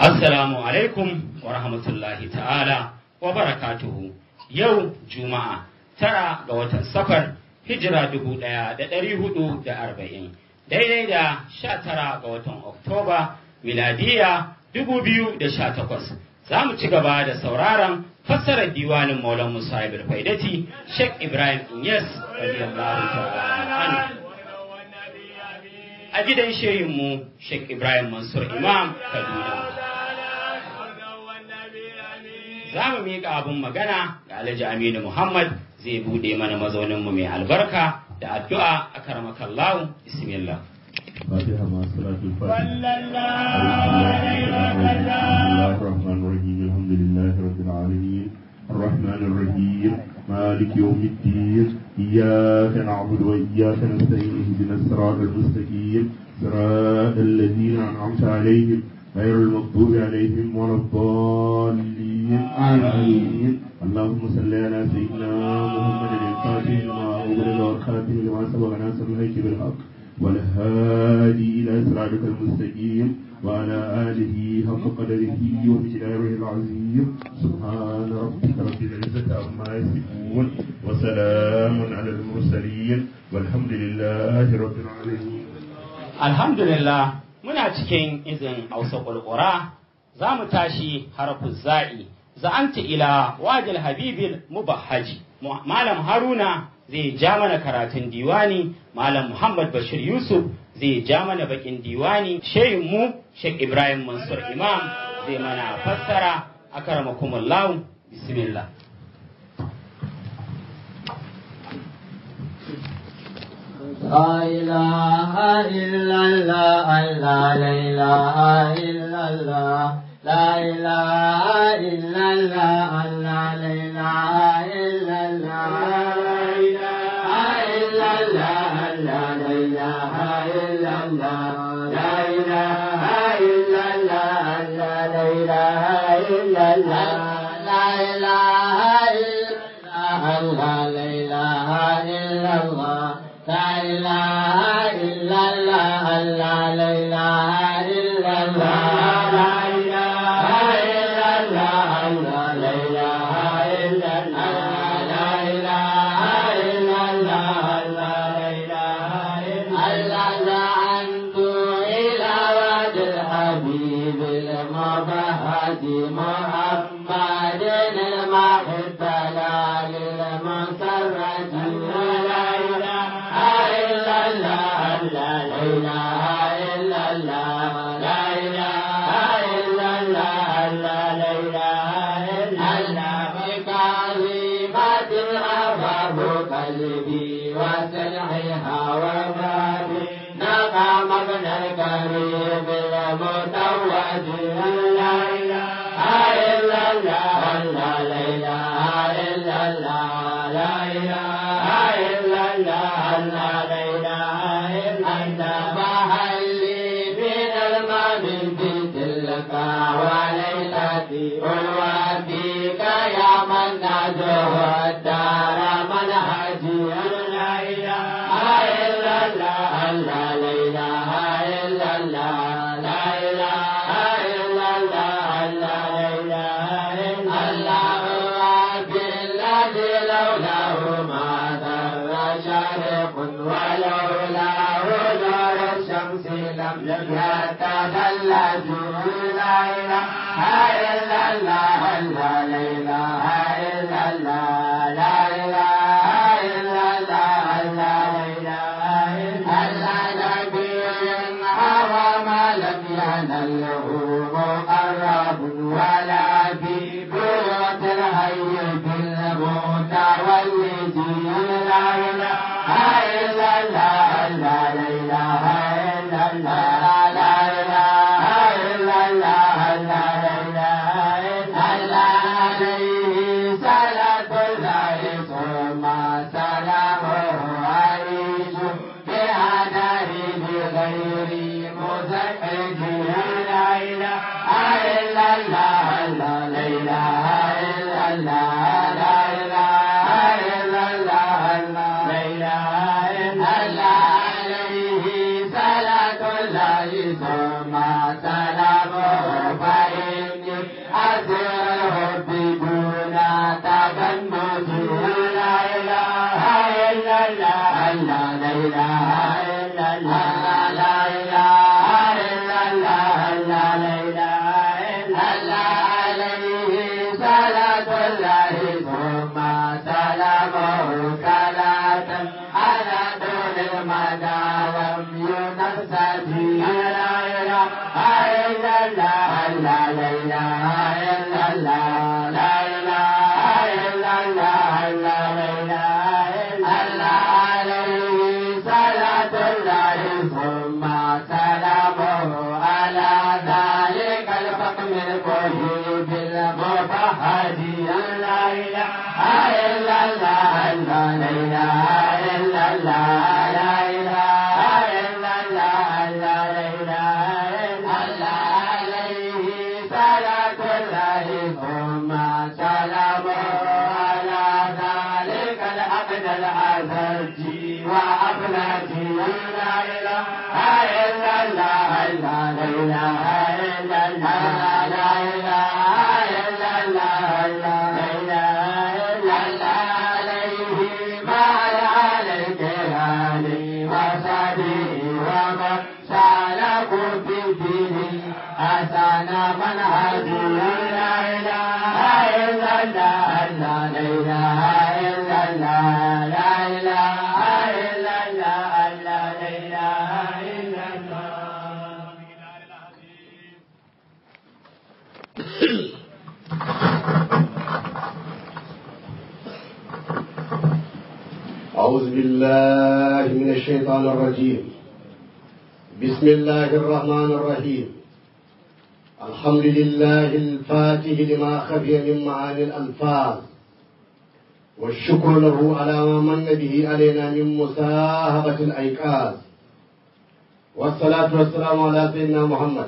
Assalamu alaikum wa rahmatullahi ta'ala wa barakatuhu. Yau Juma'a tara ga watan safar hijira dubu ɗaya da ɗari hudu da arba'in daidai da sha tara ga watan Oktoba miladiya dubu biyu da sha takwas. Za mu ci gaba da sauraron fassarar diwanin Maulan Musa Ibn Faidati Sheikh Ibrahim Inyas radiyallahu ta'ala anhu. a gidan shehinmu Sheikh Ibrahim Mansur Imam Kaduna. Za mu miƙa abin magana ga Alhaji Aminu Muhammad zai buɗe mana mazauninmu mai albarka da addu'a a karmakallahu bismillah. فاتحة مع صلاة الفاتحة صلى الله عليه وسلم بسم الله الرحمن الرحيم الحمد لله رب العالمين الرحمن الرحيم مالك يوم الدين إياك نعبد وإياك نستعين اهدنا الصراط المستقيم صراط الذين أنعمت عليهم غير المغضوب عليهم ولا الضالين آمين اللهم صل على سيدنا محمد الفاتح لما أغلق والخاتم لما سبق ناصر الهيك بالحق والهادي إلى صراطك المستقيم وعلى آله حق قدره ومقداره العظيم سبحان ربك رب العزة عما يصفون وسلام على المرسلين والحمد لله رب العالمين Alhamdulillah muna cikin izin Hausa ƙulƙura za mu tashi harafin za'i za'anta ila wajil habibil mubahhaji Malam Haruna zai ja mana karatun diwani Malam Muhammad Bashir Yusuf zai ja mana bakin diwani shehin mu Sheikh Ibrahim Mansur Imam zai mana fassara akramakumullah bismillah لا إله إلا الله لا إله إلا الله لا إله إلا الله لا إله إلا الله لا إله إلا الله لا إله إلا الله لا إله إلا الله لا إله إلا الله لا إله إلا الله لا إله إلا الله لا إله إلا الله لا إله إلا الله لا إله إلا الله لا إله إلا الله لا إله إلا الله أنت إلى وجه الحبيب المبهج محمد المحب لا للمسرة لا إله إلا الله لا إله إلا الله لا إله إلا الله لا إله إلا الله بكلمات أباب قلبي وسلحها وبابي نقى مبنى الكريم المتوج لا إله إلا الله لا إله إلا الله لا إله إلا الله لا إله إلا الله فهل لي من المال في تلك وليلتي والواديك يا من نجوه الدار منهجي لا إله إلا الله لا إله إلا الله لا إله إلا الله لا إله إلا الله بالذي لولاه ما ذر شارق ولولاه نور الشمس لم يتخلى لا إله إلا الله لا إله إلا الله لا إله إلا الله لا إله إلا الله نبي هوى ما لم ينله مقرب ولا في بيوت الحي بالموت والذي لا إله إلا الله لا إله إلا الله لا إله إلا الله لا إله إلا الله عليه صلاة الله ثم سلامه عيش بهداه بغير مزعج لا إله إلا الله لا إله إلا الله لا إله إلا الله لا إله إلا الله عليه صلاة الله ثم سلامه فإن إلا الله لا إله إلا الله لا إله إلا الله لا إله إلا الله عليه صلاة الله ثم سلامه على ذلك الحكم المجيب المفحد لا إله إلا الله لا إله إلا الله لا إله إلا الله لا إله إلا الله عليه صلاة الله ثم سلامه على ذلك العبد العزيز وأبنتي لا إله إلا الله لا إله إلا الله لا إله إلا الله لا إله إلا الله عليه ما عليك هاني وصدي ومن سالكوا في دينه حسن منهج لا إله إلا الله لا إله إلا الله لا إله إلا الله لا إله إلا الله أعوذ بالله من الشيطان الرجيم بسم الله الرحمن الرحيم الحمد لله الفاتح لما خفي من معاني الألفاظ والشكر له على ما من به علينا من مساهبة الأيقاظ والصلاة والسلام على سيدنا محمد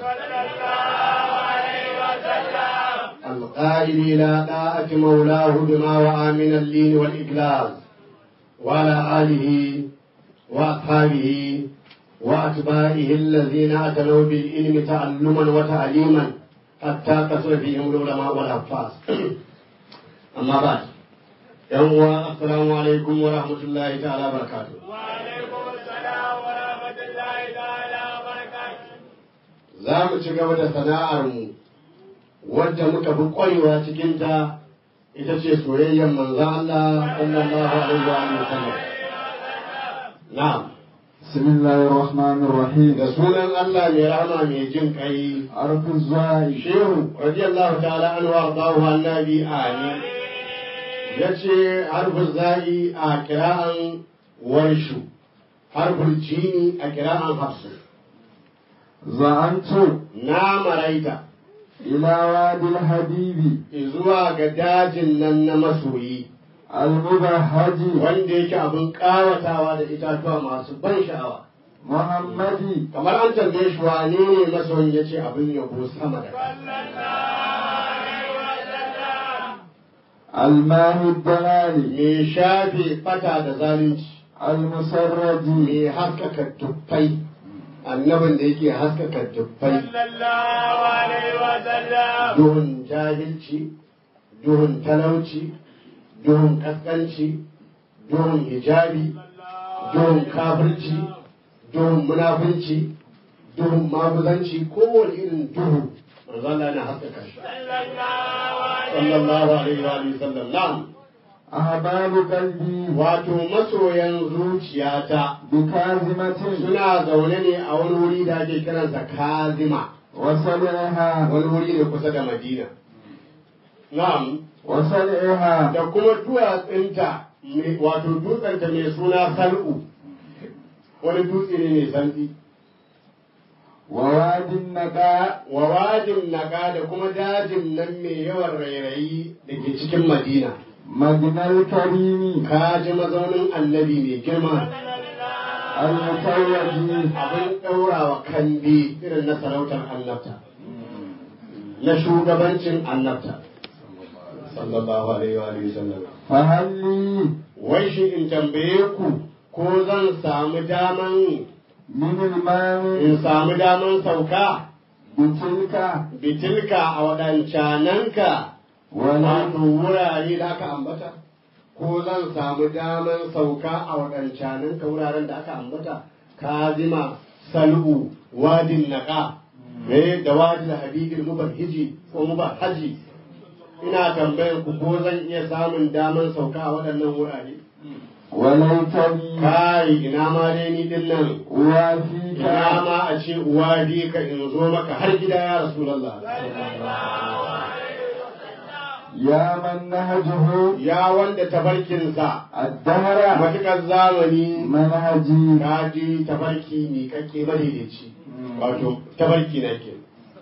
القائل إلى طاعة مولاه بما وعى من اللين والإجلاز وعلى آله وأصحابه وأتباعه الذين أتنوا بالعلم تعلما وتعليما حتى كثر فيهم العلماء والحفاظ أما بعد يوم السلام عليكم ورحمة الله تعالى وبركاته وعليكم السلام ورحمة الله تعالى وبركاته za mu ci gaba da sana'armu wadda muka fi ƙwarewa cikinta ita ce soyayyar manzan Allah sallallahu alaihi wa sallam. Na'am. بسم الله الرحمن الرحيم Da sunan Allah mai rahama mai jin kai عرف الزاهي Shehu radiyallahu ta'ala anhu ardahu annabi amin. Yace harfin za'i a kira'an warshu, harfin jini a kira'an hafsu. زعمت Na maraita إلى وادي الحبيب zuwa ga dajin nan na masoyi. المبهج wanda yake abin ƙawatawa da itatuwa masu ban sha'awa محمد kamar an tambaye shi wane ne masoyin ya ce abin yabo sama da ƙasa الماء الدلال mai shafe fata da zalunci المسرد mai haskaka tuffai annabin da yake haskaka tuffai صلى الله عليه وسلم duhun jahilci duhun talauci duhun kaskanci duhun hijabi duhun kafirci duhun munafunci duhun maguzanci kowane irin duhu manzo Allah yana haskaka shi صلى الله عليه sallallahu alaihi wa alihi sallam na'am أحباب قلبي wato masoyan zuciyata بكاظمة suna zaune ne a wani wuri da ake kiransa kazima وصلعها wani wuri ne kusa da madina na'am وصلعها da kuma duwatsinta mai- wato dutsenta mai suna sal'u wani dutse ne mai santsi ووادي النقاء wa wajin naka da kuma dajin nan mai yawan rairayi da ke cikin madina مجنى الكريم ka ji mazaunin annabi mai girma المتوج abin ɗaurawa kambi irin na sarautar annabta na shugabancin annabta sallallahu alaihi wa alihi sallam فهل لي wai shi in tambaye ku ko zan samu daman من الماء in samu daman sauka بتلك bitilka a waɗancananka ولا wato wurare da aka ambata ko zan samu daman sauka a waɗancananka wuraren da aka ambata kazima sal'u wadin naqa eh da wadin habibin mubahiji ko mubahaji ina tambayan ku ko zan iya samun daman sauka a waɗannan wurare وليتني kai ina ma dai ni din nan أوافيك ina ma a ce uwa bi ka in zo maka har gida ya rasulullah يا من نهجه ya wanda tafarkinsa الدهر matukar zamani منهجي ka ji tafarki ne kake madaidaici wato tafarki na ke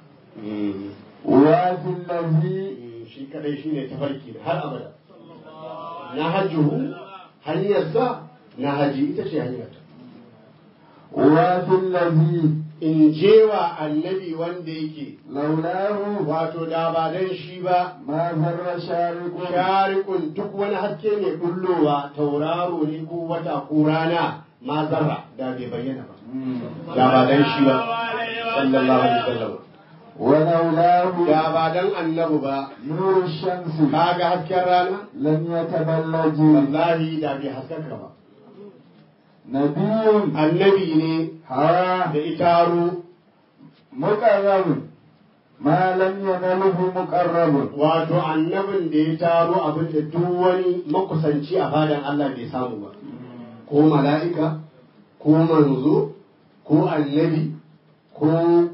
أوافي الذي shi kadai shine tafarki na har abada na hajjuhu hanyarsa na haji ita ce hanyarta أوافي الذي in jewa annabi wanda yake لولاه wato da ba dan shi ba ما ذر شارق sharikun duk wani haske mai bullowa tauraro ne ko wata ko rana ma zarra da bai bayyana ba da ba dan shi ba sallallahu alaihi wasallam ولولاه da ba dan annabi ba نور الشمس kaga hasken rana لم يتبلج wallahi da bai haskaka ba نبي annabi ne هوى da itaro مقرب ما لم ينله مقرب wato annabin da ya taro abin da duk wani makusanci a fadan Allah bai samu ba ko mala'ika ko manzo ko annabi ko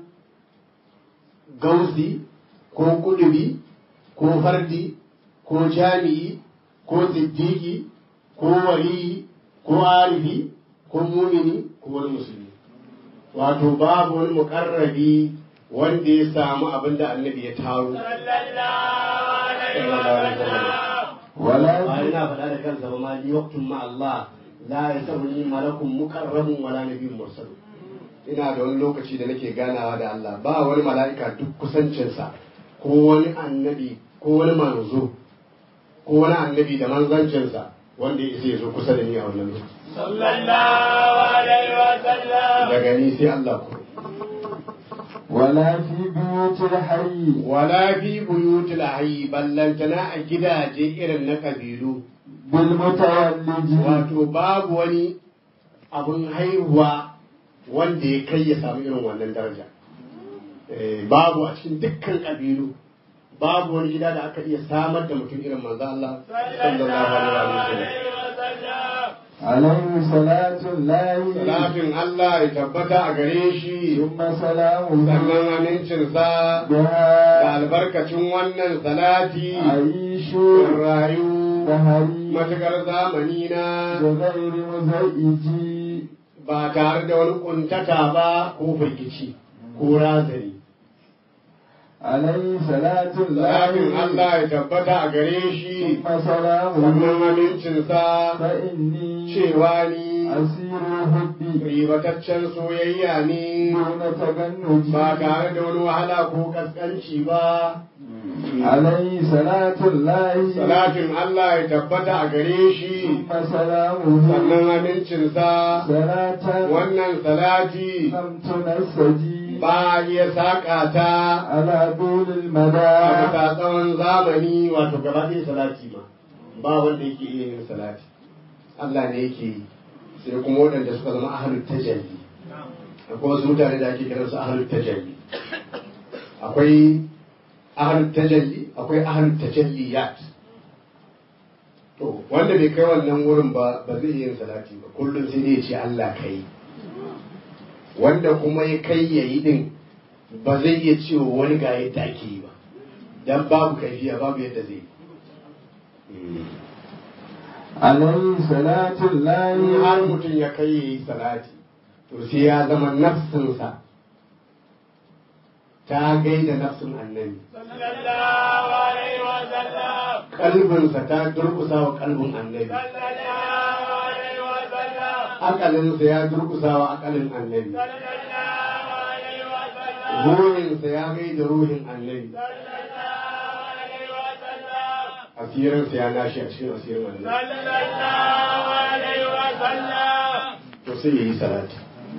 gausi ko kudubi ko fardi ko jami'i ko siddiqi ko waliyi ko arifi ko mumini ko wani musulmi wato babu wani mukarrabi wanda ya samu abin da annabi ya taro ولا ba yana faɗa da kansa ba ma ni waqtun ma Allah la yasabuni malakun muqarrabun wala nabiyyun mursal ina da wani lokaci da nake ganawa da Allah ba wani mala'ika duk kusancinsa ko wani annabi ko wani manzo ko wani annabi da manzancinsa wanda ya isa ya zo kusa da ni a wannan lokaci sallallahu alaihi wa sallam daga ni sai Allah ku ولا في بيوت الحي wala fi buyutil hayy ballantana a gidaje irin na kabilu بالمتولج wato babu wani abun haihuwa wanda ya kai ya samu irin wannan daraja Eh, babu a cikin dukkan ƙabilu babu wani gida da aka iya samar da mutum irin manzo Allah sallallahu alaihi wa sallam عليه صلاة الله salatin Allah ya tabbata a gare shi ثم سلامه sannan amincinsa da بها albarkacin wannan salati أعيش rayu دهري matukar zamani na بغير مزعج ba tare da wani kuntata ba ko firgici ko razani عليه صلاة Salatin الله Allah ya tabbata a gare shi ثم سلامه sannan amincinsa فإني cewa ni أسير الحب ribataccen soyayya ne دون تجنج ba tare da wani wahala ko kaskanci ba. عليه صلاة الله Salatin Allah ya tabbata a gare shi ثم سلامه sannan amincinsa صلاة wannan salati لم تنسجي ba a iya saƙa ta على طول a المدى bisa tsawon zamani wato gaba ɗaya salati ma ba wanda yake iya yin salati Allah ne yake yi sai kuma waɗanda suka zama ahalut tajalli akwai wasu mutane da ake kiransu ahalut tajalli akwai ahalut tajalli akwai ahalut tajalliyat to wanda bai kai wannan wurin ba ba zai iya yin salati ba kullum sai dai ya ce Allah kai wanda kuma ya kai yayi din ba zai iya cewa wani ga yadda ake yi ba dan babu kaifiya babu yadda zai yi عليه صلاة in har الله mutum ya kai ya yi salati to sai ya zama nafsinsa ta gaida nafsin annabi sallallahu alaihi wa sallam kalbinsa ta durkusa wa kalbin annabi sallallahu alaihi wa sallam akalinsa ya durkusa wa akalin annabi sallallahu alaihi wa sallam ruhinsa ya gaida ruhin annabi sallallahu alaihi wa sallam asirinsa ya nashi a cikin asirin annabi sallallahu alaihi wa sallam to sai ya yi salati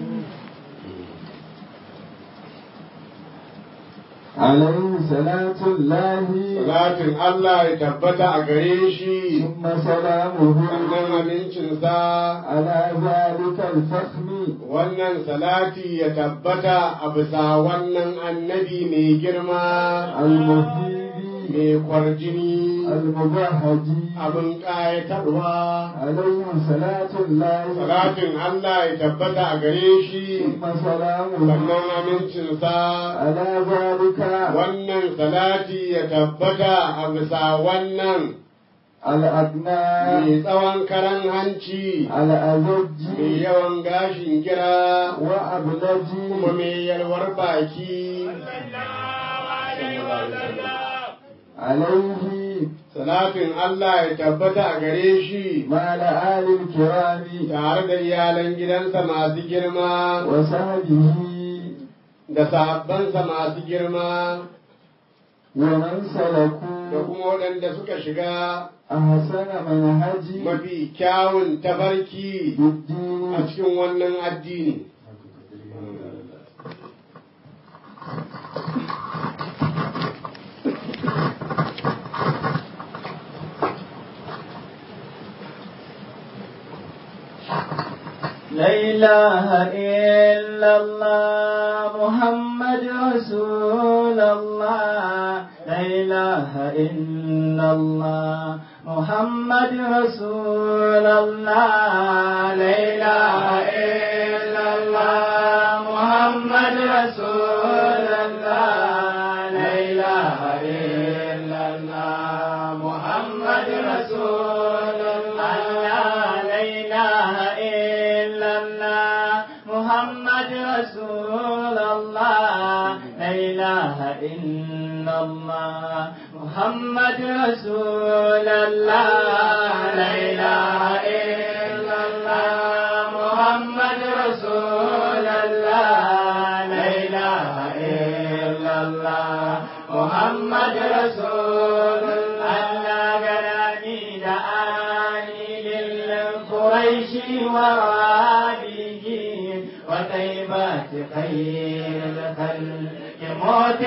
عليه صلاة الله salatin Allah ya tabbata a gare shi ثم سلامه sannan amincinsa على ذلك الفخم wannan salati ya tabbata a bisa wannan annabi mai girma المهيب mai kwarjini المبهج abin ƙayatarwa عليه صلاة الله salatin Allah ya tabbata a gare shi ثم سلامه sannan amincinsa على ذلك wannan salati ya tabbata a bisa wannan الأدنى mai tsawon karan hanci الأزج mai yawan gashin gira وأبلج kuma mai yalwar baki عليه salatin Allah ya tabbata a gare shi مع الآل الكرام tare da iyalan gidansa masu girma وصحبه da sahabbansa masu girma ومن da سلكوا kuma waɗanda suka shiga أحسن منهج mafi kyawun tabarki a بالدين cikin wannan addini لا إله إلا الله محمد رسول الله لا إله إلا الله محمد رسول الله لا إله إلا الله محمد رسول الله لا إله إلا الله محمد رسول الله لا إله إلا الله محمد رسول الله لا إله إلا الله محمد رسول الله لا إله إلا الله محمد رسول الله لا إله إلا الله محمد رسول الله غناني دعاني للقريش وواليه وطيبات خير الخلق موت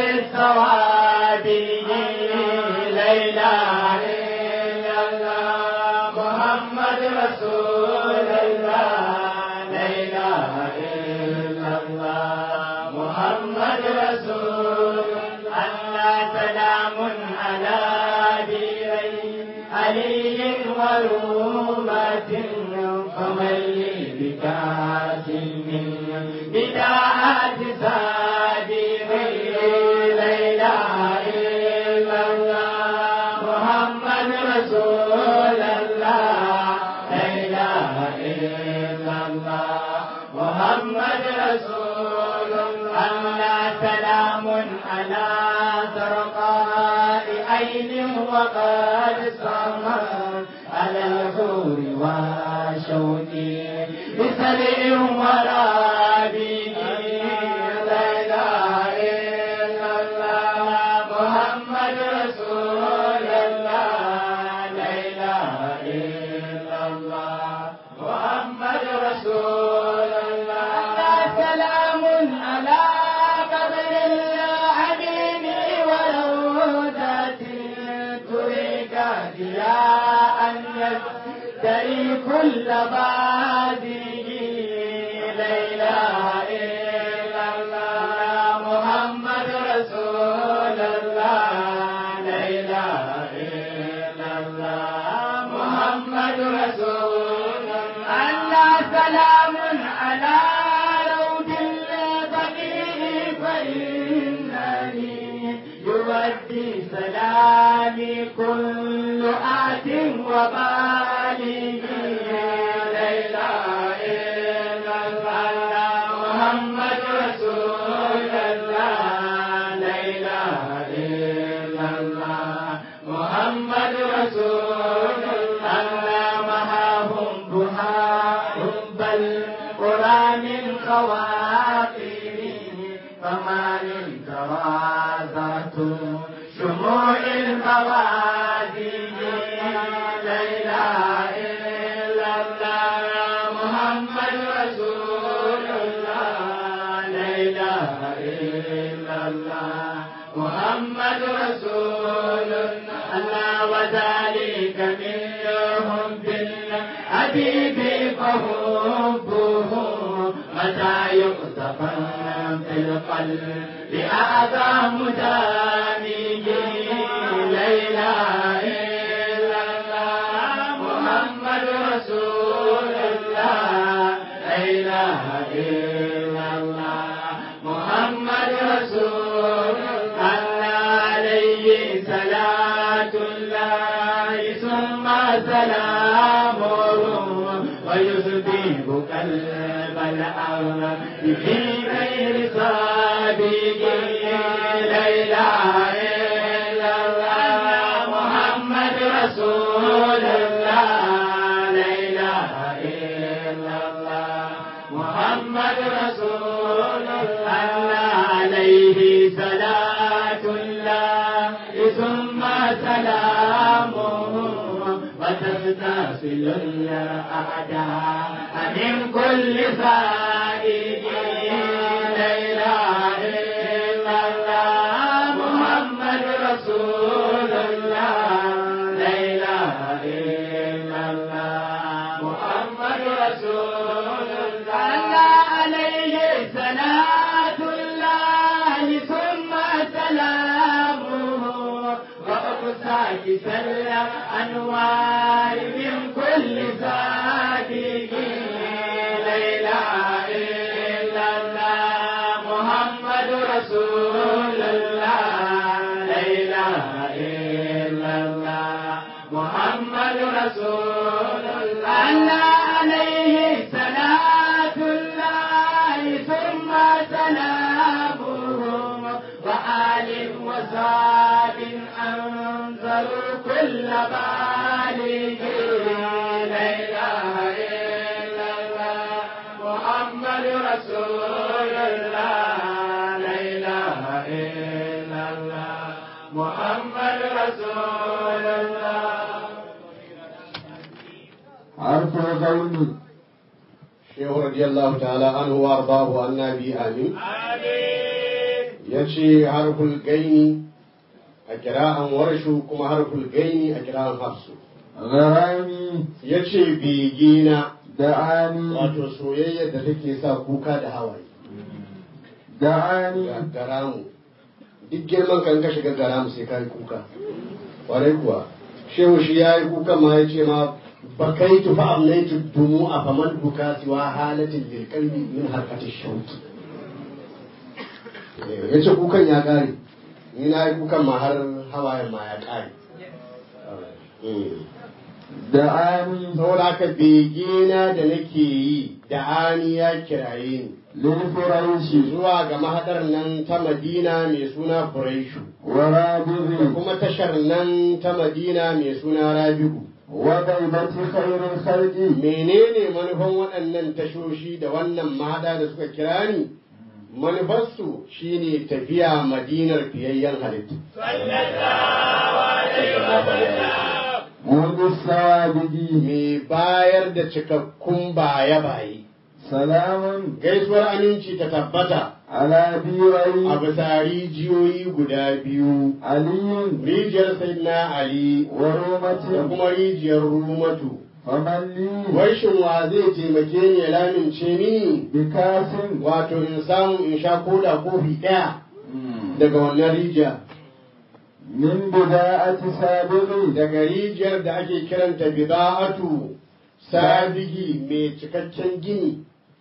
الثوابه لا إله إلا الله محمد رسول الله لا إله إلا الله محمد رسول الله سلام على ديرين علي ورومة فمن لي بكاس من بداعة سادري لا إله إلا الله محمد رسول الله لا إله إلا الله محمد رسول الله سلام على زرقاء عين وقد سمر على الحور وشوقي بسرع ورابي لا إله إلا الله محمد رسول الله لا إله إلا الله محمد رسول الله سلام على قبر العليم وروضة تريك ضياء يستري كل بادئ لا إله إلا الله محمد رسول الله لا إله إلا الله محمد رسول الله سلام على روض البقيع فإنني يودي سلامي كل آت وبالغ لا إله إلا الله محمد رسول الله لا إله إلا الله محمد رسول الله معهم بهاء بل قرى من خواطر فما توازت شموع الموادي لا إله إلا الله محمد رسول الله لا إله إلا الله محمد رسول الله وذلك منهم بالحبيب فحبه متى يقتفى في القلب أعظم دامه لا إله إلا إله إلا الله محمد رسول الله عليه صلاة الله ثم سلامه ويصبح قلب الأرض في غير صادق لا إله إلا الله محمد رسول الله لا إله إلا الله محمد رسول الله عليه صلاة الله ثم سلامه وتستأصل الأعداء من كل فائد لا إله إلا الله محمد رسول الله لا إله إلا الله محمد رسول الله عليه صلاة الله ثم سلامه وأقصاك سلم أنوار من كل صادق لا إله إلا الله محمد رسول الله لا إله إلا الله محمد رسول الله عليه صلاة الله ثم سلامه وآل وصاب أنزل كل بالغ لا إله إلا الله محمد رسول الله لا إله إلا الله محمد رسول الله حرف الغين shehu radiyallahu ta'ala anhu wa ardahu annabi amin Amin. yace harful gaini a kira'an warshu kuma harful gaini a kira'an hafsu غرامي yace begina دعاني wato soyayya da take sa kuka da hawaye دعاني ga garamu duk girman kan ka shiga garamu sai ka yi kuka kwarai kuwa shehu shi ya yi kuka ma ya ce ma bakaitu fa amnaitu dumu a faman buka siwa halatin lilkalbi min harkatin shauki ya ce kukan ya kare ni na yi kukan ma har hawayen ma ya kare دعاني saboda haka begena da nake yi da ani ya kiraye ni للفريش zuwa ga mahadar nan ta madina mai suna furaishu da ورابغ kuma tashar nan ta madina mai suna rabi'u وغيبة خير الخلق menene manufan waɗannan tashoshi da wannan mahada da suka kira ni manufarsu shine tafiya madinar fiyayyen halittu منذ السوابق mai bayar da cikakkun baye-baye سلام gaisuwar aminci ta tabbata على a بيري bisa rijiyoyi guda biyu علي rijiyar sayyidina ali da ورومة kuma rijiyar rumatu فمن لي wai shin wa zai taimake ni ya lamince mini بكاس wato in samu in sha koda kofi ɗaya daga wannan rijiya من بداءة سابق daga rijiyar da ake kiranta bida'atu sabigi mai cikakken gini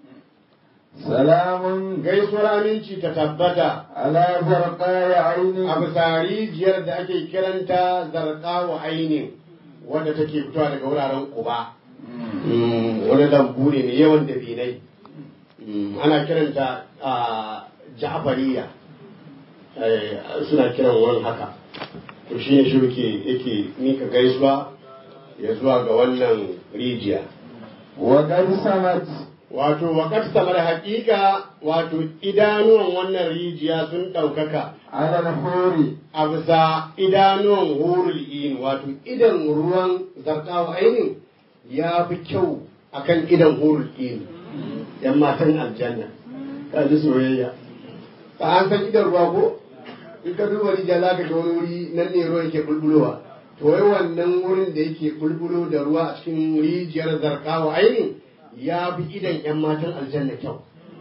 سلام gaisuwar aminci ta tabbata على زرقاء a عين bisa rijiyar da ake kiranta zarqawa ainin wadda take fitowa daga wuraren kuba wani lambu ne mai yawan dabinai Mm, ana kiranta a ja'fariya Eh, suna kiran wurin haka to shi ne shi yake yake mika gaisuwa ya zuwa ga wannan rijiya وقد سمت wato wakar samar haƙiƙa wato idanuwan wannan rijiya sun ɗaukaka على الحور a bisa idanuwan hurul in wato idan ruwan zartawa ainin ya fi kyau akan idan hurul in yan matan aljanna ka ji soyayya ka an san idan ruwa ko in ka duba rijiya za ka ga wani wuri nan ne ruwa yake bulbulowa to wai wannan wurin da yake bulbulo da ruwa a cikin rijiyar zarkawa ainin ya fi idan yan matan aljanna kyau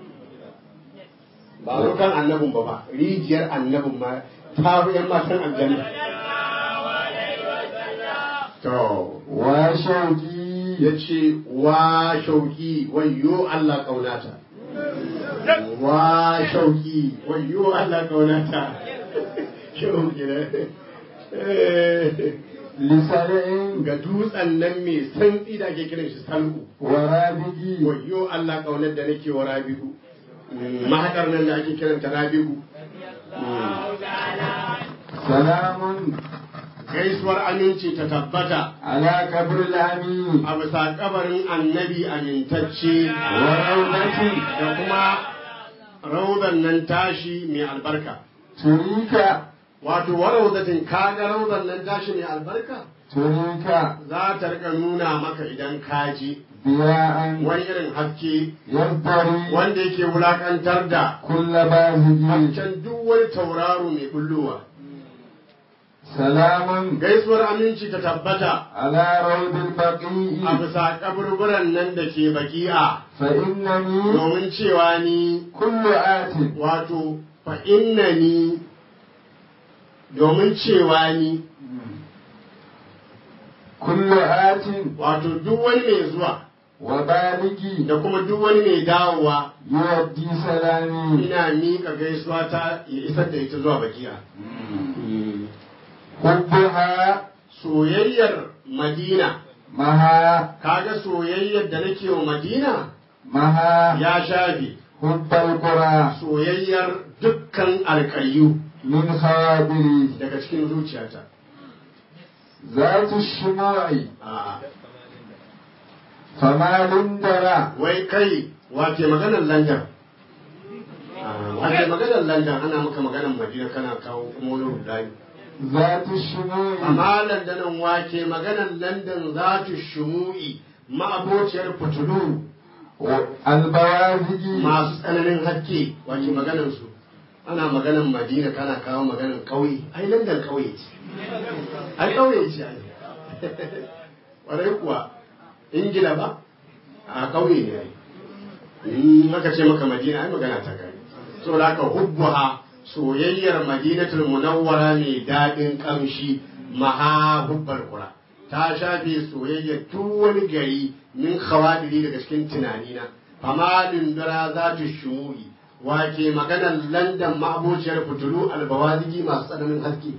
ba zo kan annabin ba ba rijiyar annabin ma ta fi yan matan aljanna to وشوقي ya ce wa shauki wayyo Allah kaunata wa shauki wayyo Allah kaunata shauki ne لسلع ga dutsen nan mai santsi da ake kiran shi salku ورابج wayyo Allah kaunar da nake wa rabi'u mahaɗar nan da ake kiranta rabi'u سلام gaisuwar aminci ta tabbata على قبر الأمين a bisa kabarin annabi amintacce وروضة da kuma raudan nan tashi mai albarka تريك wato wa raudatin kaga raudan nan tashi mai albarka تريك za ta rika nuna maka idan ka ji ضياء wani irin haske يزدري wanda yake wulakantar da كل بازج hasken duk wani tauraro mai bullowa سلام gaisuwar aminci ta tabbata على روض a البقيع bisa kaburburan nan da ke baki'a فإنني domin cewa ni كل آت wato fa innani domin cewa ni كل آت wato duk wani mai zuwa وبالغ da kuma duk wani mai dawowa يؤدي سلامي ina miƙa gaisuwa ta ya isar da ita zuwa bakiya حبها soyayyar madina مها kaga soyayyar da nake wa madina مها ya shafe حب القرى soyayyar dukkan alƙayyu من خواطري daga cikin zuciyata ذات الشموع A'a. فما لندرا wai kai wace maganar landan wace maganar landan ana maka maganar madina kana kawo kuma wani rudani ذات الشموع amma landanan wake maganar landan za ta shumu'i ma'abociyar fitulu البوازج masu tsananin haske wace maganar su ana maganar madina kana kawo maganar ƙauye ai landan ƙauye ce ai ƙauye ce ai ƙwarai kuwa ingila ba a ƙauye ne ai in aka ce maka madina ai magana ta gani so da aka hubbuha soyayyar madinatul munawwara mai daɗin ƙamshi maha hubbar kura ta shafe soyayyar duk wani gari min khawadiri daga cikin tunanina fama dindura za ta shumuri wake maganar landan ma'abociyar fitulu albawazigi masu tsananin haske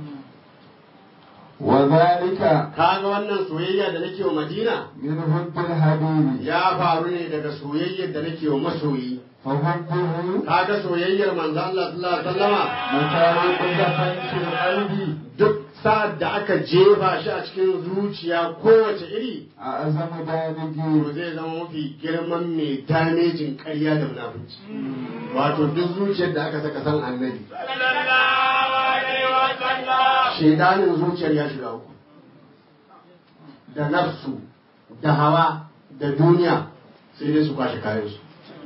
وذلك kaga wannan soyayya da nake wa madina من حب الحبيب ya faru ne daga soyayyar da nake wa masoyi فحبه kaga soyayyar manzo Allah sallallahu alaihi wasallama متعلق دفن في القلب duk sa'ad da aka jefa shi a cikin zuciya kowace iri أعظم to دامج zai zama mafi girman mai damejin ƙarya da munafunci wato duk zuciyar da aka saka san annabi shedanin zuciyar ya shiga uku da nafsu da hawa da duniya sai dai su kwashe kayansu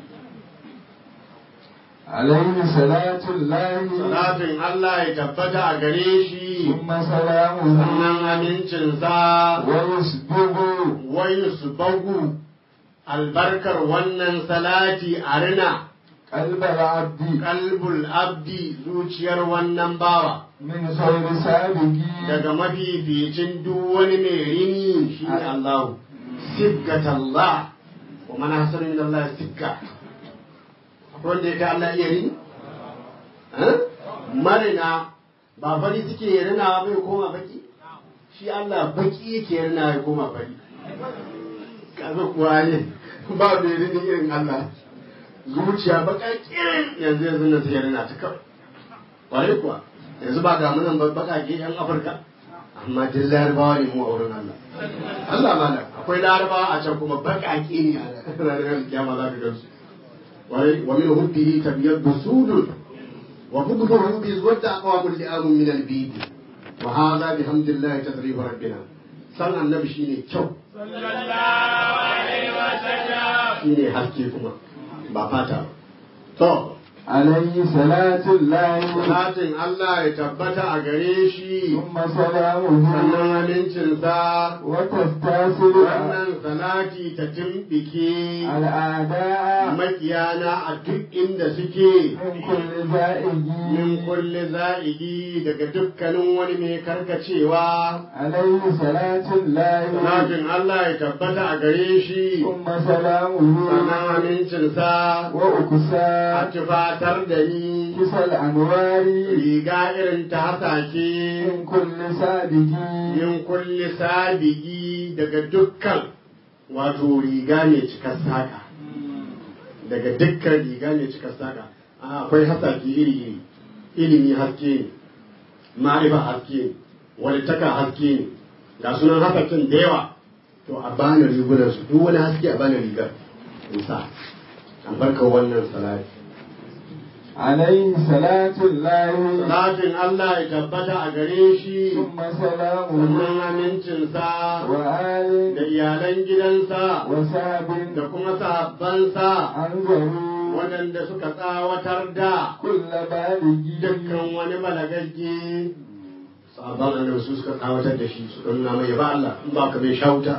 عليه صلاة الله salatin Allah ya tabbata a gare shi ثم سلامه sannan amincinsa ويسبغ wai su bagu albarkar wannan salati a rina قلب العبد kalbul abdi zuciyar wannan bawa من خير سابق daga mafificin duk wani mai rini shi ne Allah siggat Allah wa man hasanu min Allah sigga akwai wanda ya kai Allah iya rini Eh? marina ba fari suke rina bai koma baki shi Allah baki yake rina ya koma fari kaga kuwa ne ba mai rini irin Allah zuciya baka kirin yanzu yanzu na sai rina ta kawai kwarai kuwa yanzu ba ga munan bakake yan afirka amma duk larabawa ne mu a wurin Allah Allah mana akwai larabawa a can kuma bakake ne a ranar kiyama za ka gansu wai wa min hubbihi tabyaddu sudun wa bughduhu bi zuwadda aqwamul li'am min al-bid wa hadha bihamdillahi tasrif rabbina san annabi shine kyau shine haske kuma ba fata ba to عليه صلاة الله salatin Allah ya tabbata a gare shi ثم سلامه sannan amincinsa وتستاصل wannan salati ta timbike الأعداء makiyana a duk inda suke من كل زائج min kulli za'idi daga dukkanin wani mai karkacewa عليه صلاة الله salatin Allah ya tabbata a gare shi ثم سلامه sannan amincinsa a وأكسى tufatar da ni كسى الأنوار riga irin ta hasake من كل سابق min kulli sabigi daga dukkan wato riga mai cikar saka daga dukkan riga mai cikar saka a, akwai hasaki iri iri ilimi haske ne ma'arifa haske ne walittaka haske ne ga sunan hasakin da yawa to a bani rigunan su duk wani haske a bani rigar in sa albarkar wannan salati عليه صلاة الله salatin Allah ya tabbata a gare shi ثم سلامه sannan amincinsa وآل da iyalan gidansa وساب da kuma sahabbansa أنذروا waɗanda suka tsawatar da كل بالغ dukkan wani balagagge sahabban annabi su suka tsawatar da shi su nuna mai ba Allah in ba ka bai shauta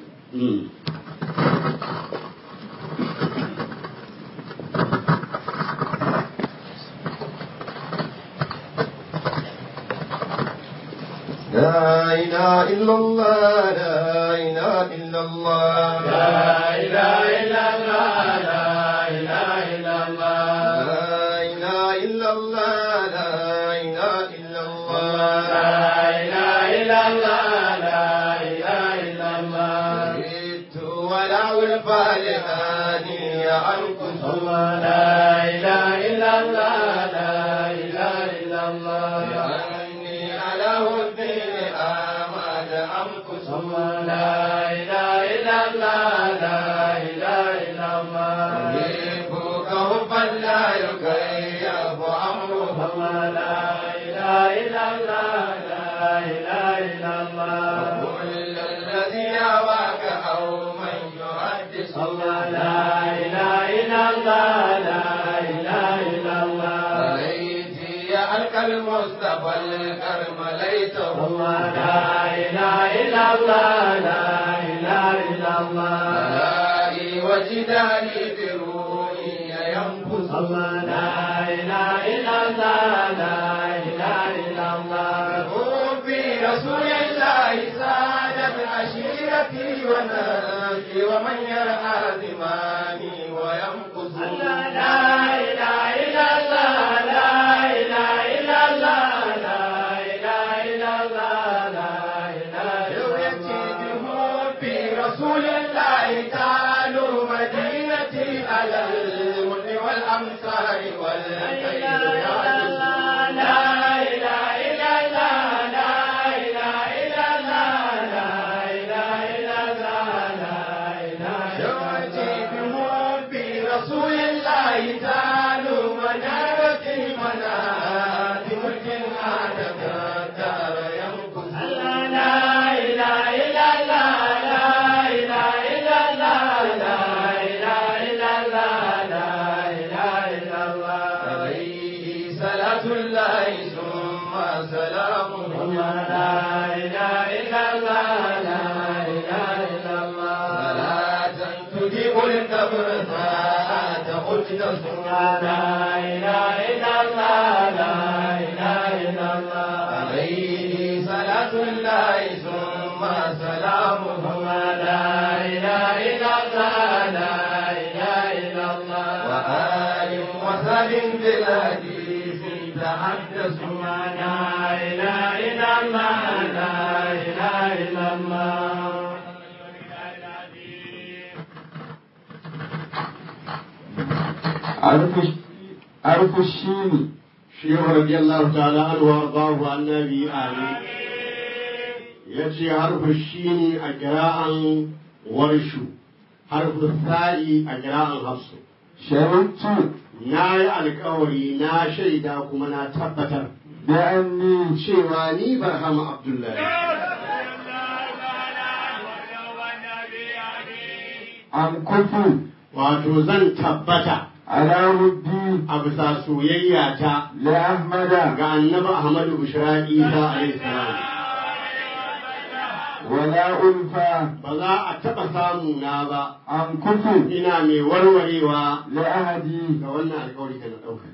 لا إله إلا الله لا إله إلا الله لا إله إلا الله لا إله إلا الله لا إله إلا الله لا إله إلا الله لا إله إلا الله لا إله إلا الله جئت ولو الفالحاني أنكس الله لا إله إلا الله لا إله إلا الله لأني على الدين آمد أمكس الله لا إله إلا الله لا إله إلا الله أحبك حبا لا يكيف أمره الله لا إله إلا الله لا إله إلا الله كل الذي يواك أو من يحدث الله لا إله إلا الله لا إله إلا الله ليتي ألقى المصطفى الكرم ليته الله لا إله إلا الله لا إله إلا الله ملائي وجداني بروحي ينفس الله لا إله إلا الله لا إله إلا الله حبي رسول الله سادت عشيرتي وناسي ومن يرعى زماني وينقص الله لا إله إلا الله لا إله إلا الله لا إله إلا الله لا إله إلا الله في رسول الله تعالوا مدينتي على المن والأمصار والخير يعجز شوتي بحبي رسول الله تعالوا منارتي منادي ملك عادة الدار ينقص عليه صلاة الله ثم سلامه صلاة تجيب الكبر ساعة قلت عليه صلاة الله ثم سلامه وآل وسب بالحديث تحدثوا عرف الشين shehu radiyallahu ta'ala anhu wa ardahu annabi amin yace harfu shini a kira'an warshu harfu sa'i a kira'an hafsu شهدت na yi alkawari na shaida kuma na tabbatar بأني cewa ni barhama abdullahi أمكث wato zan tabbata على ودي a bisa soyayya ta لأحمد ga annabi Ahmadu Bushra Isa alaihi salam ولا ألفى ba za a taɓa samu na ba أنكف ina mai warwarewa لأهدي ga wannan alƙawari da na ɗauka.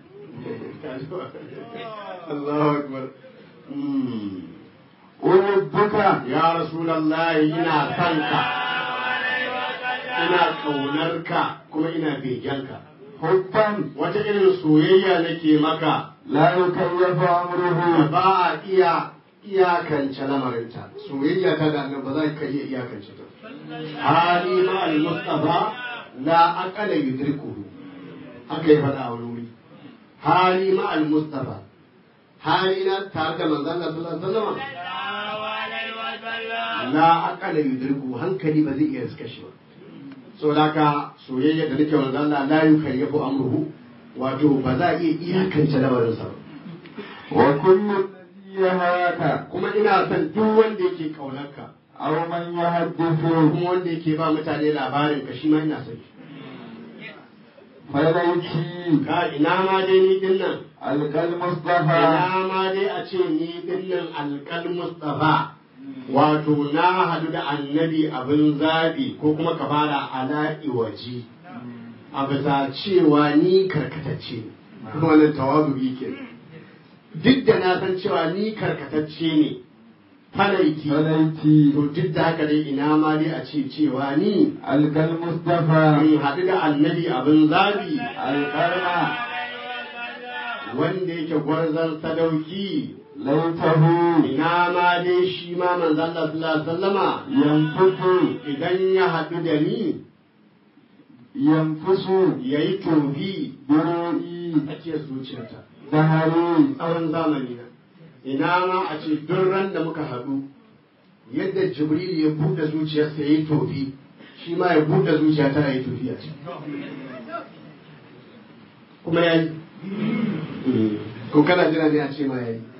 Allahu Akbar. Mm. أحبك Ya Rasulallahi ina son ka, ina ƙaunarka kuma ina begenka. حبا Wata irin soyayya nake maka لا يكيف da أمره ba a iya iyakance lamarinta. Soyayya ta da annabi ba za ka iya iyakance ta. Hali ma al-Mustafa la aqala yudrikuhu. Haka ya faɗa a wani wuri. Hali ma al-Mustafa. Hali na tare da manzon Allah sallallahu alaihi wasallam. la aqala yudriku hankali ba zai iya riska shi ba so haka soyayya da nake manzo Allah la yukallifu amruhu wato ba za a iya iyakance lamarin sa ba وكل الذي يهاك kuma ina son duk wanda yake kaunarka أو من يحدث kuma wanda yake ba mutane labarin ka shi ma ina son shi فليتي ka ina ma dai ni din nan ألقى المصطفى ina ma dai a ce ni din nan alƙal mustafa wato na hadu da annabi abin zabi ko kuma ka fara ala iwaji a bisa cewa ni karkatacce ne kuma wannan tawazubi ke duk da na san cewa ni karkatacce ne falaiki فليتي to duk da haka dai ina ma dai a ce cewa ni ألقى المصطفى in haɗu da annabi abin zabi القرن wanda yake gwarzon sadauki ليته ina ma dai shi ma manzo Allah sallallahu alaihi wasallama ينفث idan ya haɗu da ni ينفث yayi tobi برؤي ake zuciyarta ظهري tsawon zamani na ina ma a ce duk ran da muka haɗu yadda jibril ya buɗe zuciyarsa ya yi tofi shi ma ya buɗe zuciyata ya yi tofi a ciki kuma ya yi ko kana jira ne a ce ma ya yi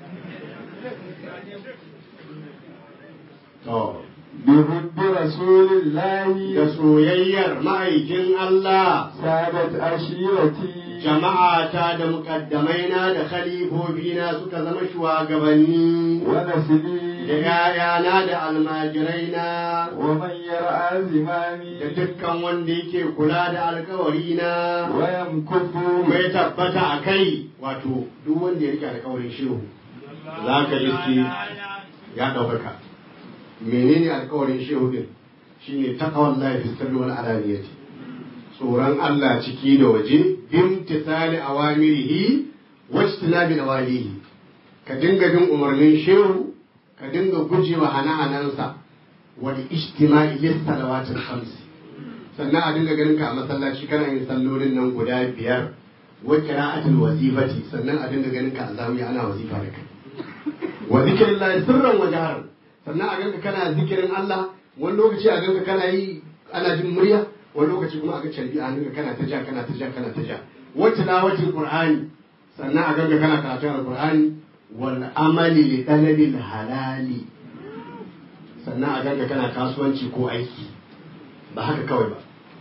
to بحب رسول الله da soyayyar ma'aikin Allah سادت عشيرتي jama'ata da muƙaddamaina da khalifofina suka zama shugabanni da ونسلي ‘ya'yana da almajiraina ومن يرعى da زمامي dukkan wanda yake kula da alkawarina ويمكث mai tabbata a kai wato duk wanda ya rike alkawarin shehu za ka iske ya ɗaukaka menene alkawarin shehu din shine taqwan lahi fi sirri wal alaniyati tsoron Allah ciki da waje bimtisali awamirihi wajtinabi nawalihi ka dinga bin umarnin shehu ka dinga gujewa hana-hanansa wal ijtima'i lis salawatil khams sannan a dinga ganin ka a masallaci kana yin sallolin nan guda biyar wa qira'atul wazifati sannan a dinga ganin ka a zawiya ana wazifa da kai wa zikrillahi sirran wa jahran sannan a ganka kana zikirin Allah wani lokaci a ganka kana yi ana jin murya wani lokaci kuma a ga carbi a hannunka kana ta ja kana ta ja kana ta ja wa tilawatul qur'ani sannan a ganka kana karatun alqur'ani wal amali li talabil halali sannan a ganka kana kasuwanci ko aiki ba haka kawai ba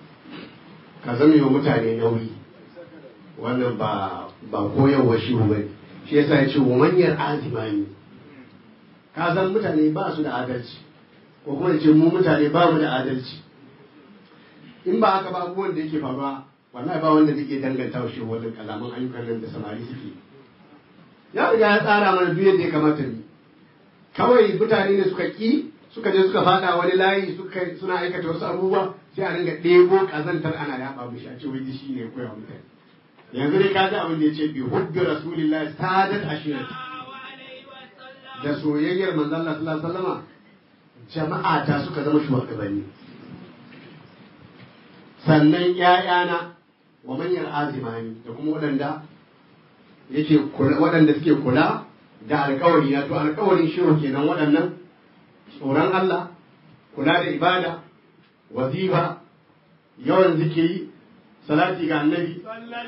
ka zama yi wa mutane nauyi wannan ba ba koyarwa shi ba ne shi yasa ya ce wa manyar azimani ka san mutane ba su da adalci ko kuma ya ce mu mutane ba mu da adalci in ba haka ba abubuwan da yake faruwa wallahi ba wanda zai iya danganta wa shi wannan kalaman ayyukan nan da samari suke ya riga ya tsara mana duk yadda ya kamata ni kawai mutane ne suka ki suka je suka fada wani layi suka suna aikata wasu abubuwa sai a ringa ɗebo kazantar ana yaɓa mishi a ce wai shi ne ya koya wa mutane yanzu dai ka ji abin da ya ce bi hubbi rasulillahi sadat ashirati da soyayyar manzon Allah sallallahu alaihi wasallama jama'a ta suka zama shugabanni sannan ƴaƴana wa manyan azimani da kuma waɗanda yake kula waɗanda suke kula da alkawari na to alkawarin shiru kenan waɗannan tsoron Allah kula da ibada wazifa yawan zikiri salati ga annabi